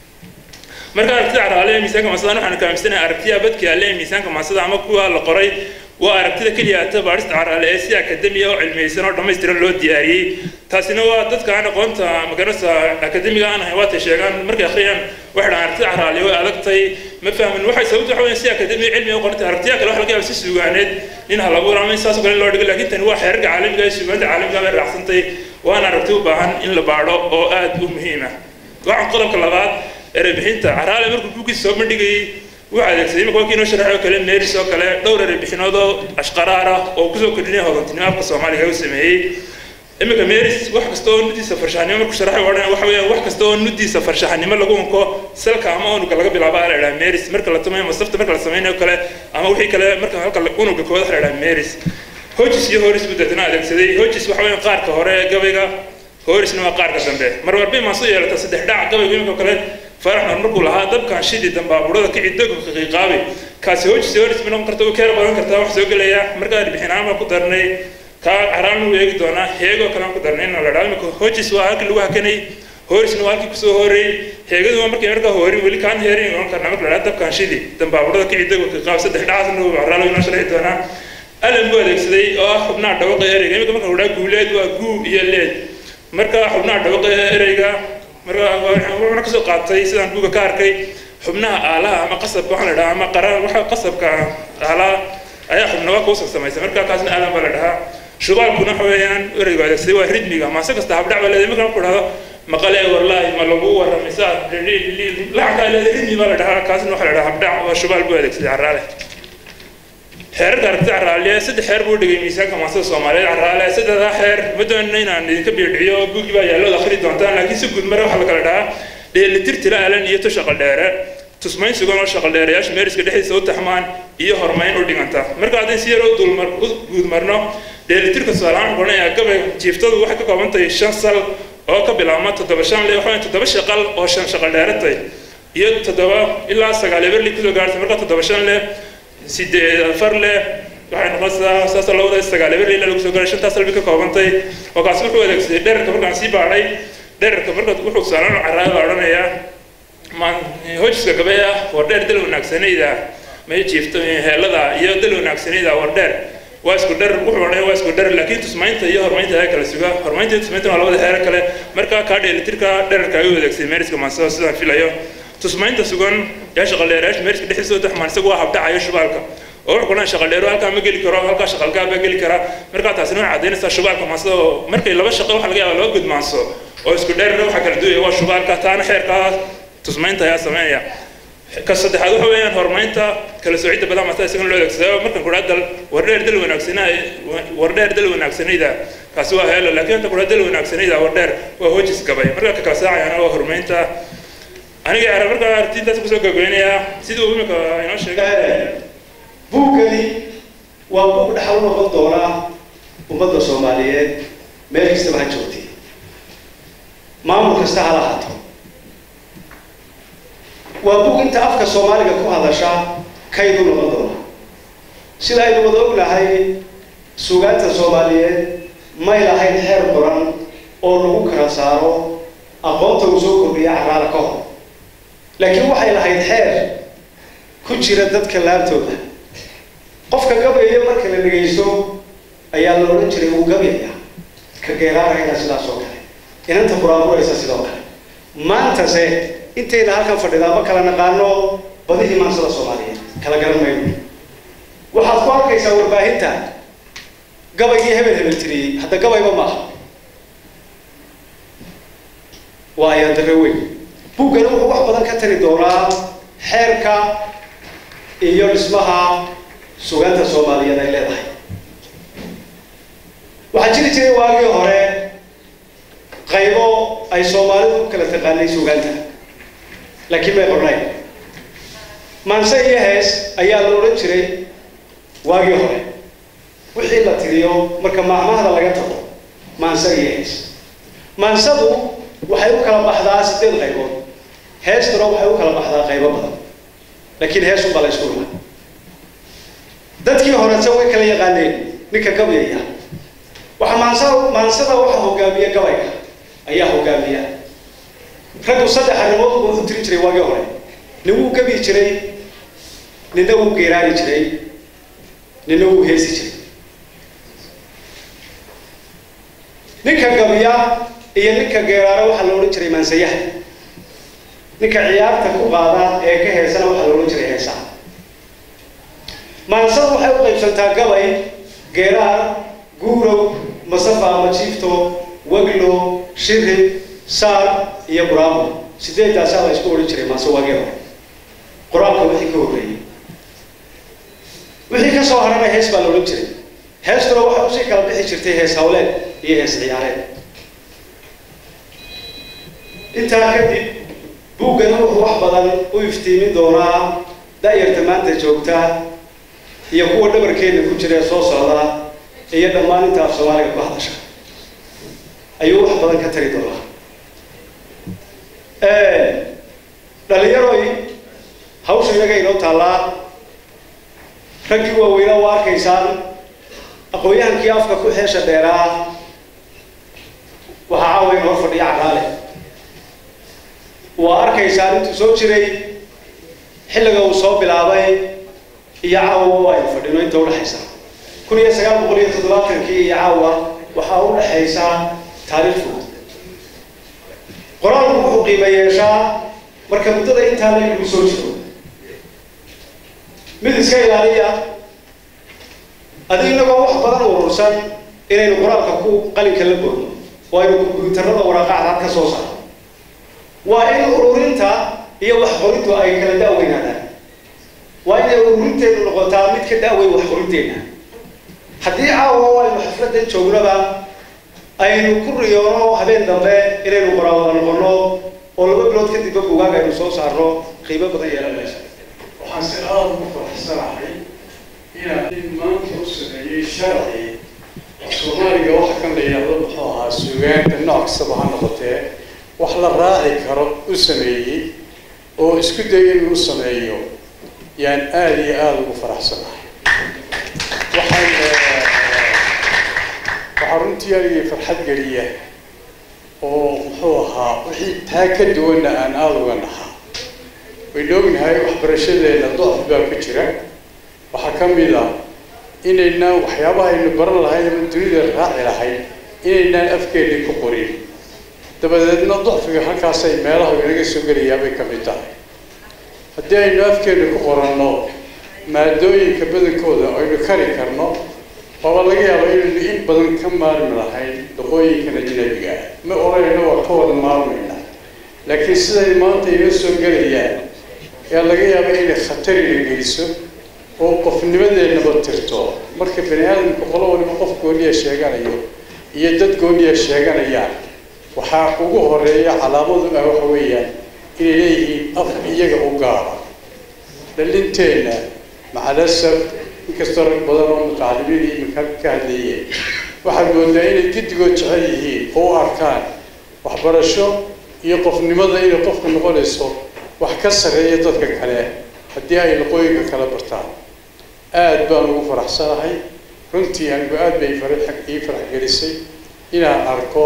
marka aragtida caraale ee miisaanka maansada waxaanu kaaminsanahay aragtiya badki alle ee miisaanka maansada ama kuwa la qoray waa aragtida keliya ata baarista caraale ee si akademiya oo cilmiyeysan oo dhammaystiran loo diyaariyey taasina waa dadka aan aqoonta magarasa akademiga aan ahayn waatay sheegaan markay akhriyaan waxay dhahaan aragtida caraale way adagtay ma fahmin waxay sababta waxa weeyaan si akademiya cilmiga u qorantay aragtiya kale waxa laga yaaba si suugaaneed nin halabuur ama in saasoo kale loo dhigo laakiin tani waa xeerarka caalamiga ee suugaanta caalamiga bay raacsantay waana aragti u baahan in la baadho oo aad u muhiim ah waxaan qodobka labaad erebixinta caraale markuu buuggiisa soo bandhigayay wuxuu adeegsaday imika wakii inoo sharaxay oo kale meeris oo kale dhowr erebixinood oo ashqaraar ah oo kusoo kordhinaya hodantinimo afka soomaaliga u sameeyey imika meeris wax kasta oo nudiisa farshaxnimo markuu sharaxay odhan waxa weeyaan wax kasta oo nudiisa farshaxnimo lagu unko salka ama unuga laga bilaabo la idhaha meeris marka la tumayo masafta marka la samaynayo kale ama wixii kale marka halka unuga kooda la idhaha meeris hojis iyo horis buu deetana adeegsaday hojis waxa weeyaan qaarka hore gabayga horisna waa qaarka dambe marwarbay maasu yeelata saddex dhac gabayga imika kale faraxna markuu lahaa dabkan shidi dambaaburada kici dogo qiiqaabi kaasi hojis horis ma noqon karta u keera badan kartaa wax soo gelaya markaa bixinaan baan ku darnay kaa caraan u eegi doonaa heegoo kale aan ku darnay in la dhaho imika hojis waa halkii lagu hakanay horisna waa halkii kusoo horeeyey heegadu waa markay markaa horin weli kaan heerin oran karnaa marka la dhaha dabkan shidi dambaaburada kici dogo qiiqaabi saddex dhacaasna caraalo inoo sharxi doonaa alan buu adeegsaday oo ah xubnaha dhawaqa ereyga imika marka la dhaha guuleed waa guu iyo leed marka xubnaha dhawaqa ereyga marka wuxuuna kasoo qaatay sidaan buuga ka arkay xubnaha aalaha ama qasabka waxaa la dhahaa ama qara waxa qasabka aalaha ayaa xubnaba kuusan samaysay marka kaasna aadan baa la dhahaa shubaalkuna waxa weeyaan ereyga adeegsaday waa ridmiga maase kasta habdhac baa leedahay marka marku dhahdo maqale warlaahi ma lagu warramay saa lacankaa leedahay ridmi baa la dhahaa kaasna waxaa la dhahaa habdhac waa shubaal buu adeegsaday carraale xeerarka aragtida caraaliya saddex xeer buu dhigay miisaanka maasada soomaaliyeed caraale saddexdaa xeer ma doonina inaan idinka biidhiciyo buuggii baa yaallood akhri doontaan laakiin si guud mare waxaa la kala dhahaa dheelitir tila alan iyo to shaqal dheere tusmayn sugan oo shaqal dheereyaasha meeriska dhexdiisa u taxmaan iyo horumayn u dhiganta marka haddaan si yar u dulmar u guudmarno dheelitirka tusaalahaan odhanayaa gabay jiiftadu waxay ka kooban tahay shan sal oo ka bilaabma toddoba shan le waxaa toddoba shaqal oo shan shaqal dheeratay iyo toddoba ilaa sagaal eberli kusoo gaartay marka toddoba shan leh sideed afar leh waxay noqonaysaa saasa labada sagaal eber ilaa lagu soo garay shantaas salbi ka koobantay oo kaasi wuxuu adeegsaday dherarka markaan sii baadhay dherarka marka wuxuu tusaalaan caraada odhanayaa maan hojiska gabe ah war dheer dal wanaagsanayda may jiifto heelada iyo dal wanaagsanayda war dheer waa isku dher wuxuu odhanaya waa isku dher laakiin tusmaynta iyo horumaynta ayaa kala suga horumaynta iyo tusmaynta waa labada heer kale marka kaa dheelitirka dherarka ayuu adeegsaday meeriska maansada sidaan filayo tusmaynta sugan yaa shaqaldheerayaasha meeriska dhexdiisa taxmaan isagu waa habdhacayo shubaalka oo wuxuu kunaa shaqaldheero halkaa ma geli karo halkaa shaqalkaa baa geli kara markaa taasina waxay caddaynaysaa shubaalka maansada oo markay laba shaqo waxa laga yaaba laba gudmaanso oo isku dheerna waxa kala duwaya waa shubaalka taana xeerkaa tusmaynta ayaa sameynaya ka saddexaad waxa weeyaan horumarinta kala soocidda badan maasada isagana loo adeegsado markan kudhaa dal wardheer dal wanaagsanaa wardheer dal wanaagsanayda kaasi waa heelo laakiin inta kudhaa dal wanaagsanayda wardheer waa hoojis gabay marka ka kala saacayana waa horumarinta aniga ara markaa artiintaas kusoo gabagabeynayaa sidii uu imika inoo sheegay buuggani waa buug dhaxal u noqon doona ummadda soomaaliyeed meel kastaba ha joogtay maamul kasta ha lahaato waa buug inta afka soomaaliga ku hadasha kaydu noqon doona sida aynu wada ognahay suugaanta soomaaliyeed may lahayn xeer qoran oo lagu kala saaro aqoonta uu soo kordhiya caraala ka hor laakiin waxay lahayd xeer ku jira dadka laabtooda qofka gabayaya marka la dhegaysto ayaa la odhan jiray wuu gabayaya ka geeraarayna sidaas oo kale inanta buraaburaysa sidoo kale maantase intayna halkan fadhidaa ma kala naqaano badihii maansada soomaaliyeed kala garan mayno waxaad ku arkaysaa warbaahinta gabaygii hebel hebel tiriyey hadda gabayba maaha waa ayaan darre weyn buuggani wuxuu wax badan ka tari doonaa xeerka iyo dhismaha sugaanta soomaaliyeed ay leedahay waxaa jiri jiray waagii hore qaybo ay soomaalidu u kala taqaanay sugaanta laakiin may qornayn maanse iyo hees ayaa la odhan jiray waagii hore wixii la tiriyo marka maahmaahda laga tago maanse iyo hees maansadu waxay u kala baxdaa sideed qaybood heestuna waxay u kala baxdaa qaybo badan laakiin heesun baa la isku imaa dadkii horese way kala yaqaaneen ninka gabayaya waxa maansa maansada waxa hogaamiya gabayga ayaa hogaamiya raggu saddex arrimood buu u tiri jiray waagii hore nin wuu gabi jiray ninna wuu geeraari jiray ninna wuu heesi jiray ninka gabiya iyo ninka geeraara waxaa la odhan jiray maansayaha ninka ciyaarta ku qaada ee ka heesana waxaa la odhan jiray heesaha maansadu waxay u qaybsantaa gabay geeraar guurow masafa ama jiifto waglo shirib saar iyo buraamo sideedaasaa la isku odhan jiray maase waagii hore qur-aanka wixii ka horreeyey wixii ka soo harana hees baa la odhan jiray heestuna waxay usii kala bixi jirtay hees hawleed iyo hees ciyaareed intaa kadib buuggani wuxuu wax badan u iftiimin doonaa da-yarta maanta joogta iyo kuwa dhabarkeena ku jira ee soo socda iyo dhammaan inta af soomaaliga ku hadasha ayuu wax badan ka tari doonaa dhalinyaroy hawsha inaga inoo taallaa raggii waaweynaa waa arkaysaan aqoon-yahankii afka ku xeesha dheeraa waxaa caawa in hor fadhiya caraale waa arkaysaan intuu soo jiray xilliga uu soo bilaabay iyo caawa aynu fadhino inta udhexaysa kun iyo sagaal boqol iyo toddobaatankii iyo caawa waxaa u dhexaysa taariikh fudud qoraalku wuxuu qiimo yeeshaa marka muddada intaa la lagu soo jiro mid iska ilaaliya adi inagoo wax badan urursan inaynu qoraalka ku qalinka la boodno oo aynu kombyuutarada waraaqacdaad ka soo saarno waa in ururinta iyo wax qorintu ay kala da'weynaadaan waa inay ururinteedu noqotaa mid ka da'weyn wax qorinteenna haddii caawa aynu xafladan joognaba aynu ku riyoono habeen dambe inaynu qoraawada noqono oo laba bilood kadibba bugaag aynu soo saarno qiimo badan yeelan mayso waxaan si aada ugu faraxsanahay inaan maanta u sameeyey sharci soomaaliga waxa kan la yidhaahdo muxuu ahaa suugaanta nooc kastaba ha noqotee wax la raaci karo u sameeyey oo isku dayay inuu sameeyo yaan aada iyo aada ugu faraxsanahay waxaan waxaa runtii anigii farxad geliya oo muxuu ahaa wixii taa ka duwanna aan aada uga nahaa waynu ognahay waxbarashadeena docf baa ku jira waxaa ka mid ah inaynaan waxyaabaha aynu baran lahayn ama dunida raaci lahayn inaynaan afkeennii ku qorin dabadeedna docfiga halkaasay meelaha inaga soo gelayaa bay ka mid tahay haddii aynu afkeena ku qoranno maadooyinka badankooda aynu kari karno waaba laga yaaba inaynu in badan ka maarmi lahayn luqooyinkan ajnabiga ah ma oranayno waa ka wada maarmayna laakiin siday maanta inoo soo gelayaan ayaa laga yaaba inay khatarina geliso oo qofnimadeennaba tirto marka bani aadamka qolo waliba qof gooniya sheeganayo iyo dad gooniya sheeganayaan waxaa ugu horeeya calaamadu ah waxa weeyaan inay leeyihiin af iyaga u gaara dhalinteenna macalasaf inkastoo rag badan oo mutacalimiin iminka ka hadleeyeen waxaad moodaa inay giddigood jecel yihiin oo u arkaan waxbarasho iyo qofnimada inay qofku noqonayso wax ka sarreeya dadka kale haddii ay luqooyinka kala bartaan aada baan ugu faraxsanahay runtii anigu aada bay ii farax gelisay inaan arko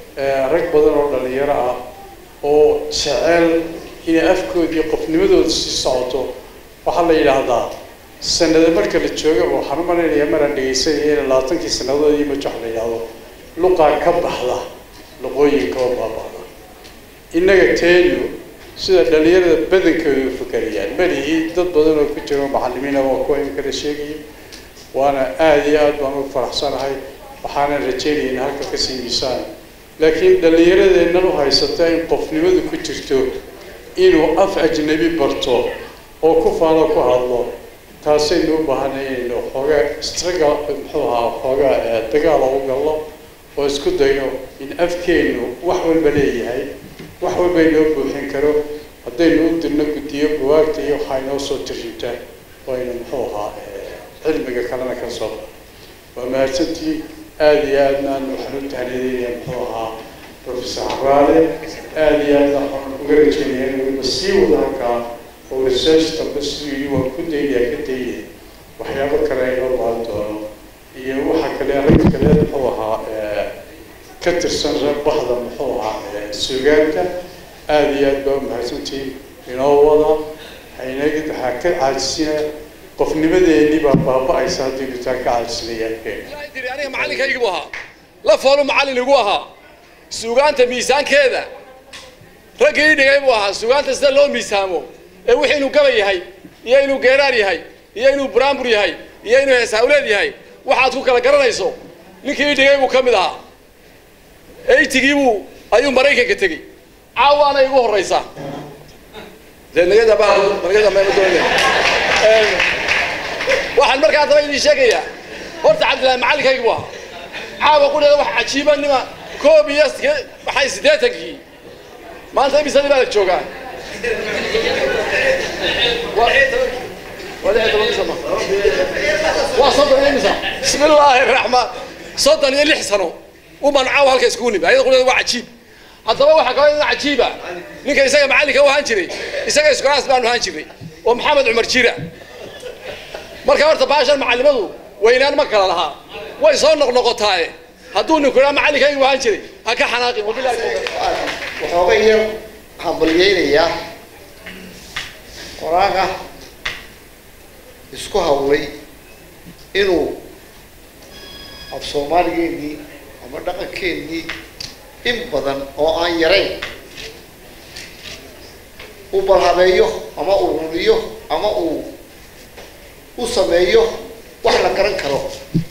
rag badan oo dhalinyaro ah oo jecel inay afkoodii qofnimadooda sii socoto waxaa la yidhaahdaa sanada marka la joogaba waxaan u malaynayaa maraan dhegaysanaya in labaatankii sanadood iyo majo wax la yidhaahdo luqaa ka baxda luqooyinka oo baaba'da innaga teenu sida dhalinyarada badankooda u fakerayaan malihii dad badan oo ku jiro macalimiina waa kuwa imikala sheegaya waana aada iyo aad baan ugu faraxsanahay waxaanan rajeynaya in halka kasii miisaan laakiin dhallinyaradeennan u haysata in qofnimadu ku jirto inuu af ajnabi barto oo ku faano ku hadlo taasaynu u baahanay inaynu xoogaa struggle muxuu ahaa xoogaa dagaala u gallo oo isku dayno in afkeennu wax walba leeyahay wax walba inoo buuxin karo haddaynu u dirno guddiyo buwaagta iyo waxaa inoo soo tirinta oo aynu muxuu ahaa cilmiga kalena ka soo waa mahadsantii aada iyo aadnaan waxaan u tahniyadeynaya muxuu ahaa professor xaraale aada iyo aadna waxaan uga rajeynaya in weliba sii wada halkaa oo research dambe siduu yidhi waan ku daynaya ka daynaya waxyaabo kale inoo baahan doono iyo waxa kale arrinta kale muxuu ahaa ka tirsan bahda muxuu ahaa sugaanka aada iyo aad baa umahadsantihiin inoo wada haynagi waxaa ka caajisina qofnimadeennii baa baaba-aysa haddii gutaa ka caajisnayaan tiri aniga macallinkaygi buu ahaa la foolu macallin igu ahaa suugaanta miisaankeeda raggii ii dhigay buu ahaa suugaanta sida loo miisaamo ee wixii inuu gaba yahay iyo inuu geeraar yahay iyo inuu buraanbur yahay iyo inuu heesaawleed yahay waxaad ku kala garanayso ninkii ii dhigay buu ka mid ahaa eytigii buu ayuu maraykanka tegey caawaana igu horraysa dee nagada baa nagada meema doonaya waxaan markaa daba idin sheegayaa horta cabdillahi macallinkaygi buu ahaa caawa qudheeda wax cajiiba nima koob iyo maxay siddeetankii maanta imisadii baa la joogaa waa soddon iyo imisa bismi illaahi raxmaan soddon iyo lix sano uman caawa halka iskugu nimi ayada qudheeda waa cajiib haddaba waxaa kaloo ina cajiiba ninka isaga macallinka u ahaan jiray isaga iskulaas baanu ahaan jiray oo maxamed cumar jira marka horta baashan macallimadu weynaan ma kala lahaa way soo noqnoqotaaye hadduu ninku idhaa macallinkaygu ahaan jiray ha ka xanaaqin waxooga yar hambalyeynayaa qoraaga isku hawlay inuu af soomaaligeennii ama dhaqankeennii in badan oo aan yarayn u balhabeeyo ama uu ruriyo ama uu u sameeyo wax la garan karo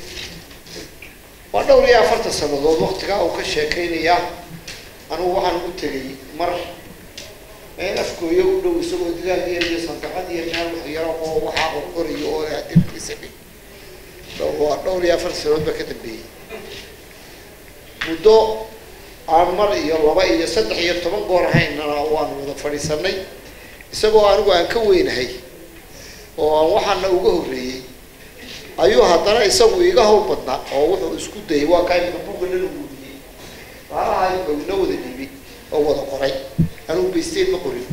waa dhowr iyo afartan sannadood waktigaa uu ka sheekaynayaa anugu waxaan ugu tegay mar meel afkooyo u dhow isagoo digaag yar iyo sandaqad iyo meel wax yaro oo waxaa uu qorayo oo adirkiisa dhig waa dhowr iyo afartan sannadood baa ka dambeeyey muddo aan mar iyo laba iyo saddex iyo toban goor haynana waanu wada fadhiisanay isagoo anigu aan ka weynahay oo aan waxaana uga horreeyey ayuu haddana isagu iga hawl badnaa oo wuxuu isku dayay waa kaa imika buga dhan uguuriyey baalaha wuxuu ina wada dhibi oo wada qoray anigu baysteed ma qorin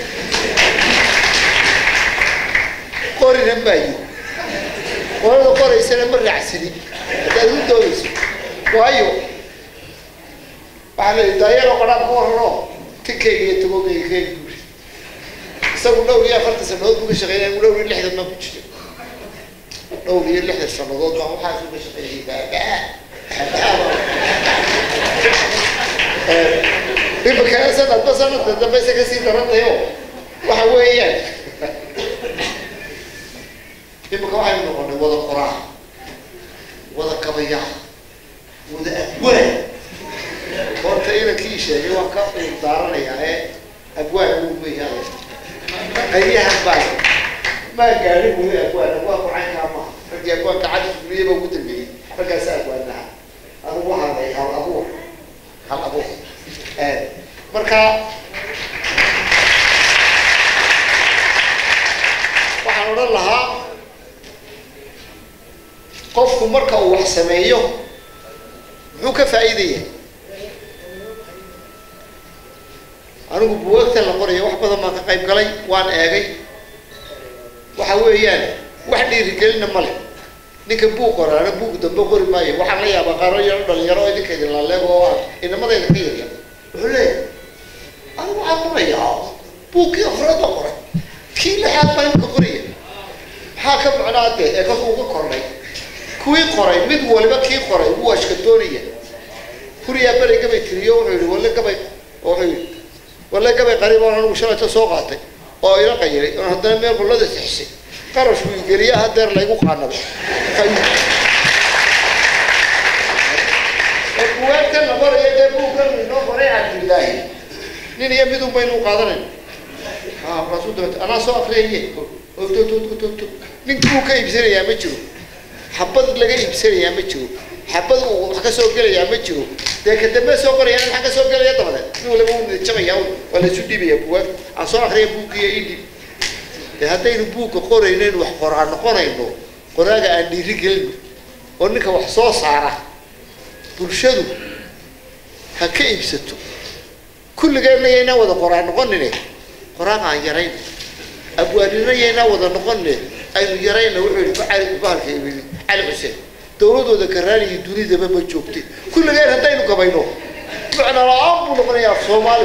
qorinan baa yiri qorada qoraysana ma raacsanin haddaad u doonayso waayo waxaa la yidhi daayaro qodhaan ka warrano tinkayga iyo tagogayga keeni buuri isagu dhowr iyo afartan sannadood buu ka shaqeynaya anigu dhowr iyo lixdan ma ku jiro dhowr iyo lixdan sannadood baan waxaas uga shaqeeyay baabaa imika sanadba sanadka dambe isa kasii darantayo waxa weeyaan imika waxaynu noqonay wada qoraa wada kabayaa wada abwaan horta inankii sheegay waan ka daaranayaa ee abwaan uu meyahay qayyahan baa maa gaadhin weli abwaan abwaan kucaynkaa maaha raggii abwaanka cadi fuliyaba ugu dambeeyey raggaasa abwaanaha adigu waxaa lay hal abuur hal abuur marka waxaan odhan lahaa qofku marka uu wax sameeyo muxuu ka faa'iidaya anigu buwagta la qoraya wax badan baan ka qayb galay waan eegay waxa weeyaan wax dhiirigelina ma leh ninka buug qoraana buug dambe qori maayo waxaan la yaabaa qaaro yaro dhalinyaro oo idinka idin laaleego oo ah inamadayda ka yarya wuxuu leeyahay anigu waxaan qorayaa buugkii afraad baa qoray kii lixaad baa imika qoraya maxaa ka macnaa dee ee kas uga kornay kuwii qoray mid waliba kii qoray wuu ashkadoonaya huriyaa beri gabay tiriyo wuxuu yihi walle gabay oo wuxuu yihi walle gabay qariib oon anigu shalayta soo qaatay oo ila qayiray oon haddana meel qullada sixisay qarash buu igeliya hadeer laygu qaanado buwaagtan la qorayo dee buugkan inoo qoray cabdillaahi nin iyo midun baynu qaadanayna ha markaasuu dabata anaa soo akriyaye ototototto ninkii uu ka iibsanayaa ma jiro xabad laga iibsanayaa ma jiro xabad uu wax ka soo gelayaa ma jiro dee ka dambe soo qorayaan maxaa ka soo gelaya dabadeed nin waliba wuu nidjabaya waa laysu dhiibaya buwaag aan soo akriya buuggiiyo idhib dee haddaynu buugga qoraynaynu wax qoraa noqonayno qoraaga aan dhiiri gelino oo ninka wax soo saara bulshadu ha ka iibsato kulligeenna yaynaa wada qoraa noqonine qoraaga aan yarayno abwaanina yaynaa wada noqonine aynu yarayna wuxuu yihi cali bahalka yimid cali xuseen dawladooda karaaniyi dunidaba ma joogte kulligeen haddaynu gabayno macna la-aan buu noqonayaa soomaali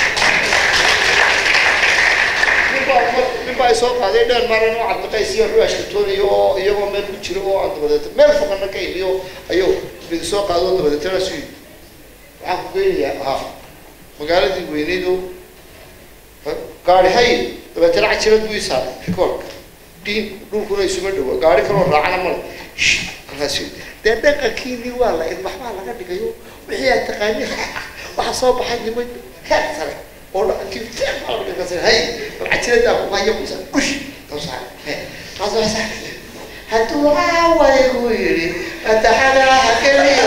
ninbaa ninbaa ay soo qaaday dheer maaran oo cabdiqaysiya wuxuu ashkatoonayo oo iyagoo meel ku jiro oo aan dabadeeta meel foqana ka imiyo ayuu mid soo qaado dabadeetana su waxaan ku geynayaa ha magaaladii weyneyd oo gaari hay dabeetana cajirad buu isaaray rikoorka diin dhulkuna isuma dhawo gaari kaloo raacana male markaas dee dhaqankiinii waa la ilbaxbaa laga dhigayo wixii aad taqaaniin waxaa soo baxay niman heer sare oo dhaqankii fiican baa laga dhigasay hay cajiradaa ku haya kusa ush tawsaa kaasoo hadduu caawaygu yidhi ataxadaha keliyo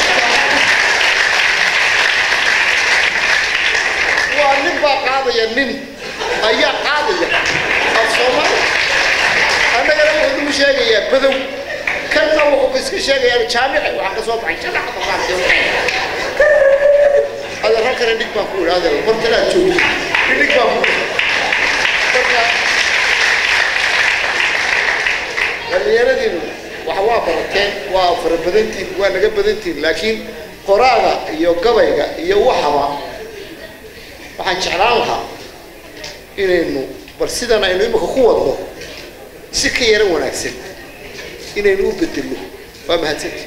waa nin baa qaadaya nin ayaa qaadaya af soomaali annagana wuxuu nagu sheegayaa badow kanna wuxuu iska sheegayaa jaamici waxaan ka soo baxay shanaca baqaartay adeer halkana dhig baan ku yidhi adeer hortanaad joogto dhig baan ku yidhi marka dhallinyaradiinu wax waa barateen waa fara badantiin waa naga badantiin laakiin qoraaga iyo gabayga iyo waxaba waxaan jeclaan lahaa inaynu bal sidan aynu imika ku wadno si ka yaro wanaagsan inaynu u bedelno waa mahadsanti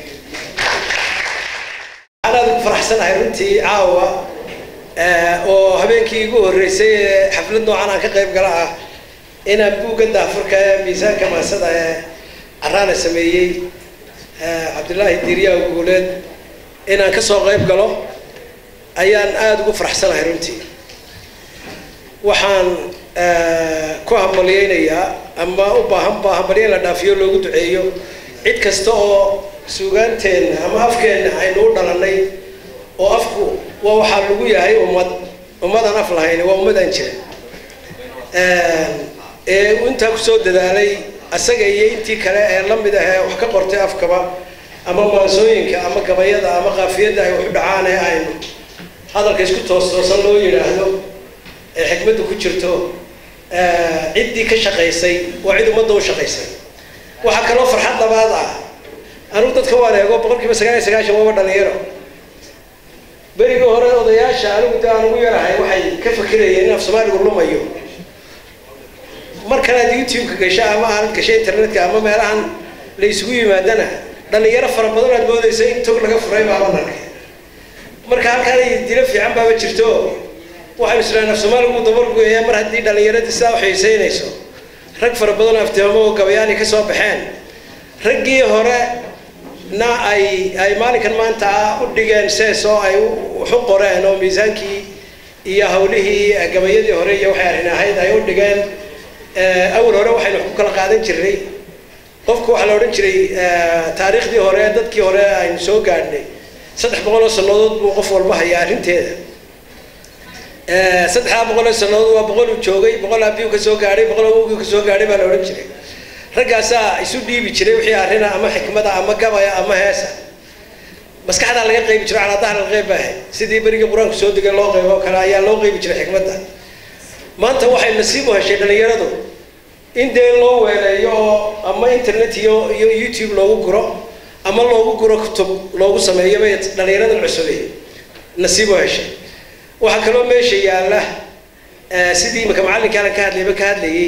waxaan aad ugu faraxsanahay runtii caawa oo habeenkii igu horreysay ee xaflad noocan aan ka qayb gala ah inaan buugga daafurka ee miisaanka maasada ee caraana sameeyey cabdillaahi diiryaha guuleed inaan ka soo qayb galo ayaan aada ugu faraxsanahay runtii waxaan ku hambalyeynayaa ama u baahan baa hambalyo in la dhaafiyo loogu duceeyo cid kasta oo suugaanteenna ama afkeenna aynu u dhalannay oo afku waa waxaa lagu yahay ummad ummadaan af lahayn waa ummadaan jira ee intaa kusoo dadaalay asaga iyo intii kale ee la mid ah ee wax ka qortay afkaba ama maansooyinka ama gabayada ama qaafiyadda ay waxu dhacaan ee aynu hadalka isku toos toosan loo yidhaahdo ee xikmadda ku jirto ciddii ka shaqaysay waa cid ummadda u shaqaysay waxaa kaloo farxad labaad ah anugu dadka waan eego boqol kiiba sagaal iyo sagaashan waaba dhalinyaro berigii hore odayaasha anigu de aan ugu yarahay waxay ka fakirayeen in af soomaaligu lumayo markan aad youtube-ka gasho ama aad gasho internetka ama meelahan la isugu yimaadana dhalinyaro fara badan aad moodaysa in tog laga furay baaban arkay marka halkaan dilo fiican baaba jirto waxaynu islaan af soomaaliga uu dabargoyaa mar haddii dhallinyaradii sidaa u xiisaynayso rag fara badan aftiamo oo gabayaani ka soo baxeen raggii hore na ay ay maalinkan maanta u dhigeen sees oo ay waxu qoreen oo miisaankii iyo hawlihii gabayadii hore iyo waxay arrin ahayd ay u dhigeen awal hore waxaynu wax ku kala qaadan jirnay qofku waxaa la odhan jiray taariikhdii hore dadkii hore aynu soo gaadhnay saddex boqol oo sannadood buu qof walba hayaa arrinteeda saddexdaa boqol oo sannadood waa boqol uu joogay boqol abiyu ka soo gaadhay boqol awowgii ka soo gaadhay baa la odhan jiray raggaasaa isu dhiibi jiray wixii arrina ama xikmada ama gabaya ama heesa maskaxdaa laga qaybi jiro calaa dahri alqeyb baa ahayd sidii berigii qur-aanku soo degay loo qaybo oo kale ayaa loo qaybi jiray xikmadda maanta waxay nasiib u heshay dhallinyaradu in dee loo weeleeyo oo ama internet iyo iyo youtube loogu guro ama loogu guro kutub loogu sameeyo bay dhallinyaradan cusubay nasiib u heshay waxaa kaloo meesha yaalla sidii imika macallinka alan ka hadlayba ka hadlayay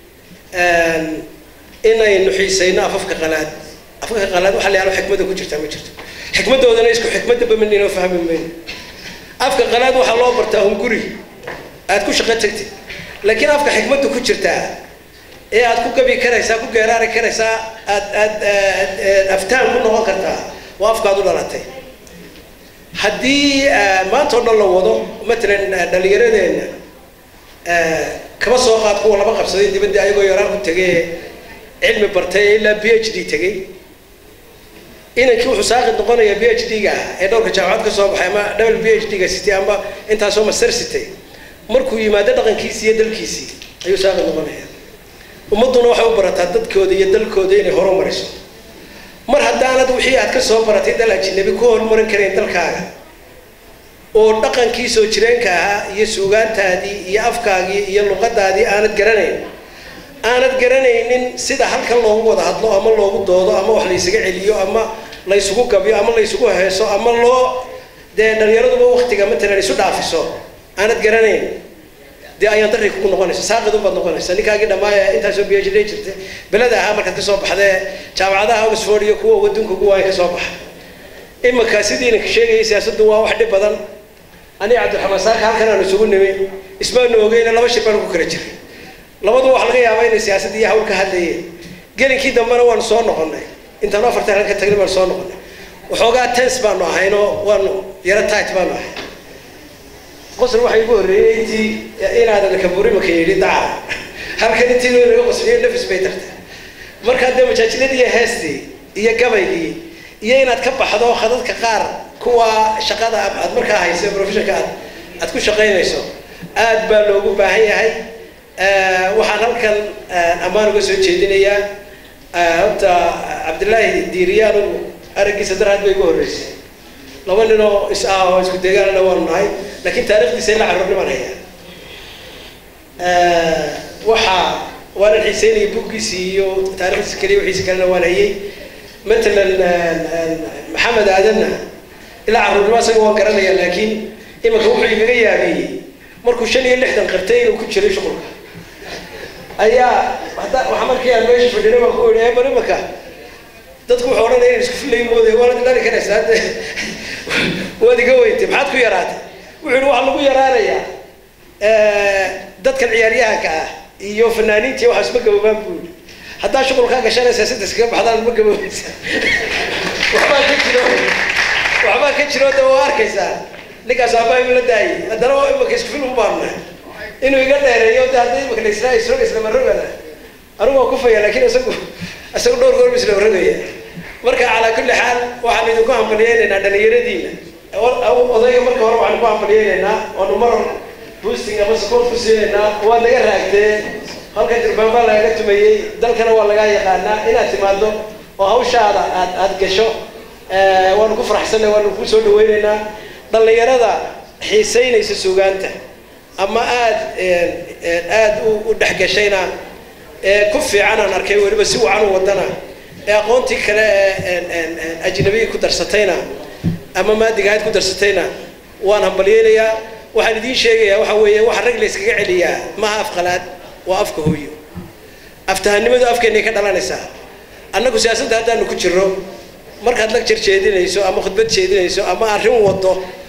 inaynu xiisayno afafka qalaad afafka qalaad waxa la yahalo xikmadda ku jirtaa ma jirto xikmaddoodana isku xikmadda bamanino fahmi mayno afka qalaad waxaa loo bartaa hunguri aad ku shaqo tagtid laakiin afka xikmadda ku jirtaa ee aad ku gabi karaysaa ku geeraari karaysaa aad aad aftaan ku noqon kartaa waa afkaad u dhalatay haddii maanta oo dhan la wado matalan dhallinyaradeenna kaba soo qaad kuwa laba qabsaday dibadda ayagoo yaraan ku tegay cilmi bartay ilaa b h d tegay inankii wuxuu saaqid noqonayaa b h d-ga ah ee dhowrka jaamacad ka soo baxay ama double b h d-ga sitay ama intaasoo master sitay markuu yimaado dhaqankiisii iyo dalkiisii ayuu saaqid noqonaya ummadduna waxay u barataa dadkooda iyo dalkooda inay horumariso mar haddaanad wixii aad ka soo baratay dal ajinabi ku horumarin karayn dalkaaga oo dhaqankii soo jireenka ahaa iyo suugaantaadii iyo afkaagii iyo luqadaadii aanad garanayn aanad garanaynin sida halkan loogu wada hadlo ama loogu doodo ama wax laysaga celiyo ama laysugu gabyo ama laysugu heeso ama loo dee dhallinyaraduba waktiga matalan isu dhaafiso aanad garanayn dee ayaan darri kugu noqonaysa saaqid unbaad noqonaysa ninkaagii dhammaaya intaasoo b h d jirta beleda ahaa markaad kasoo baxdee jaamacadaha oxford iyo kuwa wadunka ugu waaya kasoo baxa imika sidii inanka sheegayay siyaasaddu waa wax dhib badan aniga cabdiraxmaan saaka halkan aanu isugu nimi ismaanu ogeyna laba shir baanu ku kala jiray labadu waxa laga yaabaa inay siyaasadda iyo hawl ka hadlayeen gelinkii dambena waanu soo noqonay intaanu afartan halka tagnay baanu soo noqonay waxoogaa tens baanu ahaynoo waanu yaro tight baanu ahay qosol waxaa igu horreeyey intii inaadan kaburimaka yidhi daca halkan intii loo naga qosliyo nafis bay tartay markaa dee majaajiladii iyo heestii iyo gabaygii iyo inaad ka baxdo khadadka qaar kuwa shaqada aad markaa hayso professionka aad aad ku shaqaynayso aad baa loogu baahan yahay waxaan halkan ammaan uga soo jeedinayaa horta cabdillaahi diiriye anugu araggiisa dar had bay igu horreysay laba nin oo is ah oo isku deegaanana waanu nahay laakiin taarikhdiisa ila carruurnimaan hayaa waxaa waanan xiiseynayay buuggiisii iyo taarikhdiisa keliya wixiisa kalena waan hayay matalan maxamed aadanna ilaa carruurnimo isaga waan garanaya laakiin imanka wuxuu igaga yaabiyey markuu shan iyo lixdan qartay inuu ku jiray shuqulka ayaa hadda waxaa markii aan meesha fadhina baan ku idhi bar imanka dadku wuxuu odhanaya in isku filay mooday waanad dhali karaysaa hadde waad iga weyntay maxaad ku yaraatay wuxuu yihi waxaa lagu yaraanayaa dadkan ciyaaryahanka ah iyo fanaaniintii waxaa isma gaboobaan buu yihi haddaa shuqulkaa gashanaysaa saddex kaga baxdaan ma gaboobaysa waxbaa ka jiro waxbaa ka jiro de waa arkaysaa ninkaas aabaa la daayay haddana waa imaka isku film baanna inuu iga dheereeyo de hadda imaka la israa isrog islama rogana anigu waa kufaya laakiin isagu isagu dhowr goor isla rogaya marka calaa kulli xaal waxaan idinku hambaliyeynaynaa dhalinyaradiina odayga marka hore waxaan ku hambaliyeynaynaa oonu mar boosting ama support ku siinaynaa waa naga raagtee halkan dirbaan baa lagaga tumayey dalkana waa lagaa yaqaanaa inaad timaado oo hawshaada aad aad gasho waanu ku faraxsanay waanu ku soo dhaweynaynaa dhallinyarada xiisaynaysa suugaanta ama aad aad u dhexgashayna ee ku fiican aan arkay weliba si wacan u wadana ee aqoontii kale ee ajnabiga ku darsatayna ama maadigahayd ku darsatayna waan hambalyeynayaa waxaan idiin sheegayaa waxa weeye waxa rag la iskaga celiyaa maaha afqalaad waa afka hooyo aftahanimadu afkeennay ka dhalanaysaa annagu siyaasadda haddaanu ku jirro markaad lagjar jeedinayso ama khudbad jeedinayso ama arrin wado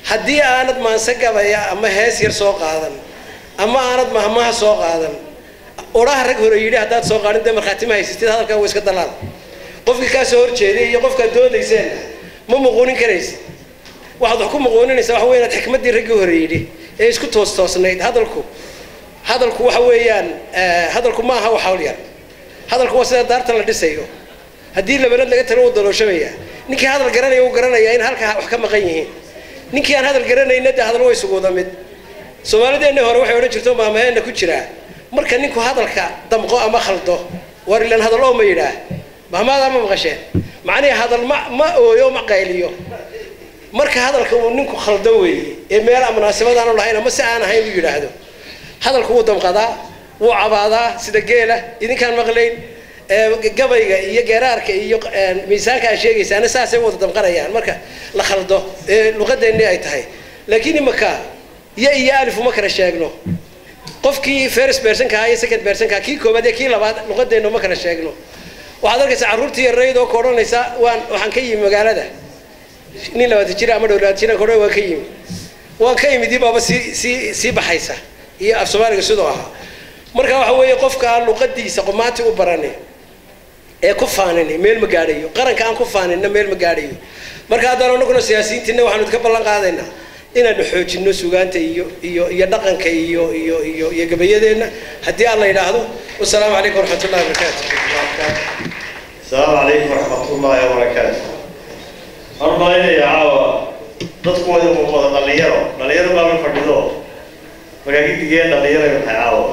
haddii aanad maanse gabaya ama hees yar soo qaadan ama aanad mahmaha soo qaadan odhaha rag hore yidhi haddaad soo qaadin dee markhaati ma haysatid hadalkaa waa iska dalaal qofkii kaa soo horjeeday iyo qofkaad doodayseen ma muquunin karaysa waxaad wax ku muquuninaysaa waxa weya inaad xikmaddii raggii hore yidhi ee isku toos toosnayd hadalku hadalku waxa weeyaan hadalku ma aha wax hawl yar hadalku waa sida daarta la dhisayo haddii labanad laga talo uu dalooshamaya ninkii hadal garanaya uu garanaya in halkaa wax ka maqan yihiin ninkii aan hadal garanayna dee hadal way isuguuda mid soomaalideenna hore waxay odhan jirto maamaheenna ku jiraa marka ninku hadalka damqo ama khaldo war ilan hadal oo ma yidhaah mahmaadaa ma maqasheen macnihi hadal ma ma ooyo ma qayliyo marka hadalka uu ninku khaldo weeye ee meel munaasabadaanu lahayn ama si aan ahayn uu yidhaahdo hadalku wuu damqadaa wuu cabaadaa sida geela idinkaan maqlayn gabayga iyo geeraarka iyo miisaanka aad sheegaysaana saasay wada damqanayaan marka la khaldo ee luqadeenni ay tahay laakiin imaka ya iyo alif uma kala sheegno qofkii first personka ahaa iyo second personka kii koobaad iyo kii labaad luqadeenna uma kala sheegno waxaad arkaysaa carruurtii yarayd oo ka odhanaysa waan waxaan ka yimi magaalada nin labaatan jira ama dhow labaatan jira ka odhan waan ka yimi waan ka yimid dib baaba sii sii sii baxaysa iyo af soomaaliga sidoo ahaa marka waxa weeye qofka aan luqadiisa qomaati u baranin ee ku faanin meel ma gaadhayo qaranka aan ku faaninna meel ma gaadhayo marka haddaan anaguna siyaasiyiintiina waxaanu idka ballan qaadaynaa inaanu xoojino sugaanta iyo iyo iyo dhaqanka iyo iyo iyo iyo gabayadeenna haddii aan la yidhaahdo wasalaamu calaykum waraxmat ullahi wabarakaatu السلام عليكم ورحمة الله وبركاته أنا ما إلي عاوة dadku wada muuqda dhalinyaro dhalinyaro baa la fadhido markaa gidigeen dhalinyaro waxay caawa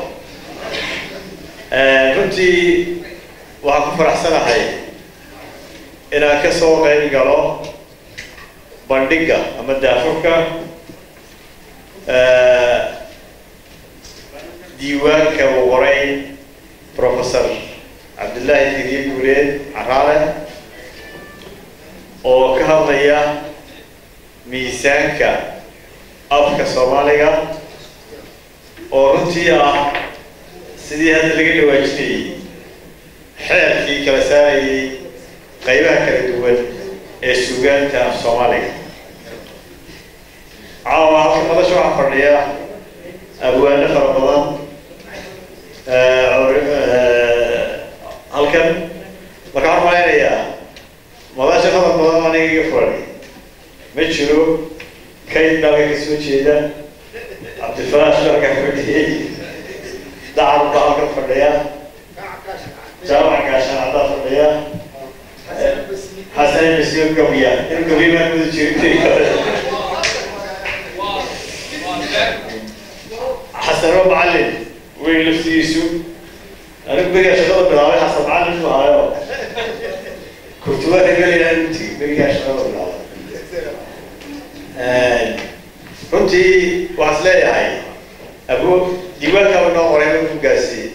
runtii waxaan ku faraxsanahay inaan ka soo qayb galo bandhigga ama daafurka diiwaanka uu qoray professor cabdullaahi firiye guuleed caraale oo ka hadlaya miisaanka afka soomaaliga oo runtii ah sidii hadda laga dhawaajinayay xeerkii kala saarayay qaybaha kala duwan ee sugaanta af soomaaliga caawa halka madasha waxaa fadhiya abwaano fara badan halkan marka waxaan malaynayaa madasha fara badan aniga iga furan ma jiro kayd dalka ka soo jeeda cabdifalaash dalka fadhiyey dacar baa halkan fadhiya jaamac gaashaan caddaa fadhiya xasan masiir gabiya in gabiya maa muda jirtay xasano macallin wey laftigiisu anigu berigaa shaqada bilaabay xasan macallin buu ahaayo kurtubaada gelayaa intii berigaa shaqada bilaabay runtii waxaan is leeyahay abu diiwaankaaba noo qoray lagu gaarsiiyey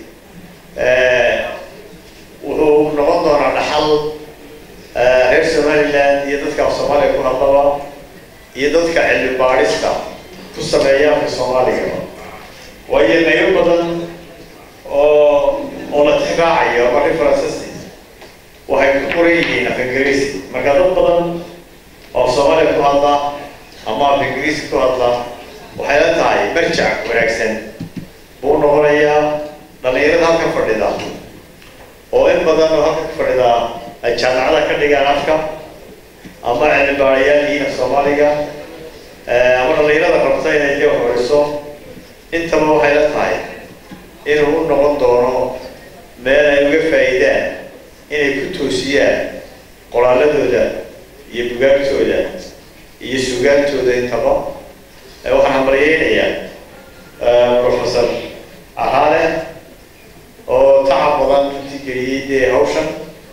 wuxuu noqon doonaa dhaxal reer somaliland iyo dadka af soomaaliga ku hadlaba iyo dadka cilmi baadhista ku sameeya afka soomaaliga waayo qaybo badan oo oo la tixraacayo ama references waxay ku qoran yihiin af ingiriisi marka dad badan oo af soomaaliga ku hadla ama af ingiriisi ku hadla waxay la tahay marjac wanaagsan buu noqonayaa dhalinyarada halkan fadhida oo in badan oo halkan fadhida ay jaamacada ka dhigaan afka ama cilmi baarayaal yihiin af soomaaliga ama dhalinyarada rabta inay dee horiso intaba waxay la tahay inuu u noqon doono meel ay uga faa'iidaan inay ku toosiyaan qoraaladooda iyo bugaagtooda iyo sugaantooda intaba waxaan hambalyeynayaa professor caraale oo tacab badan runtii geliyey dee hawshan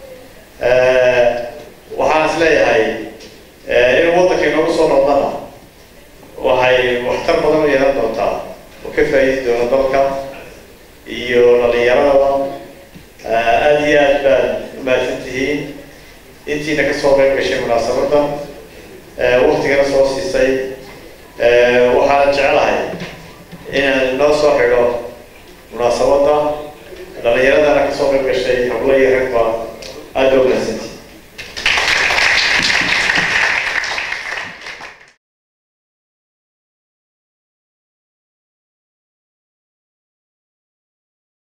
waxaan is leeyahay inuu waddanka inoogu soo noqdana waxay waxtar badan u yeelan doontaa oo ka faa'iidi doona dalka iyo dhalinyaradaba aada iyo aad baad umahadsan tihiin intiina kasoo qayb gashay munaasabadda waktigana soo siisay waxaan jecelahay inaan noo soo xidho munaasabadda dhalinyaradana kasoo qayb gashay hablo iyo ragba aada baa umahadsantihiin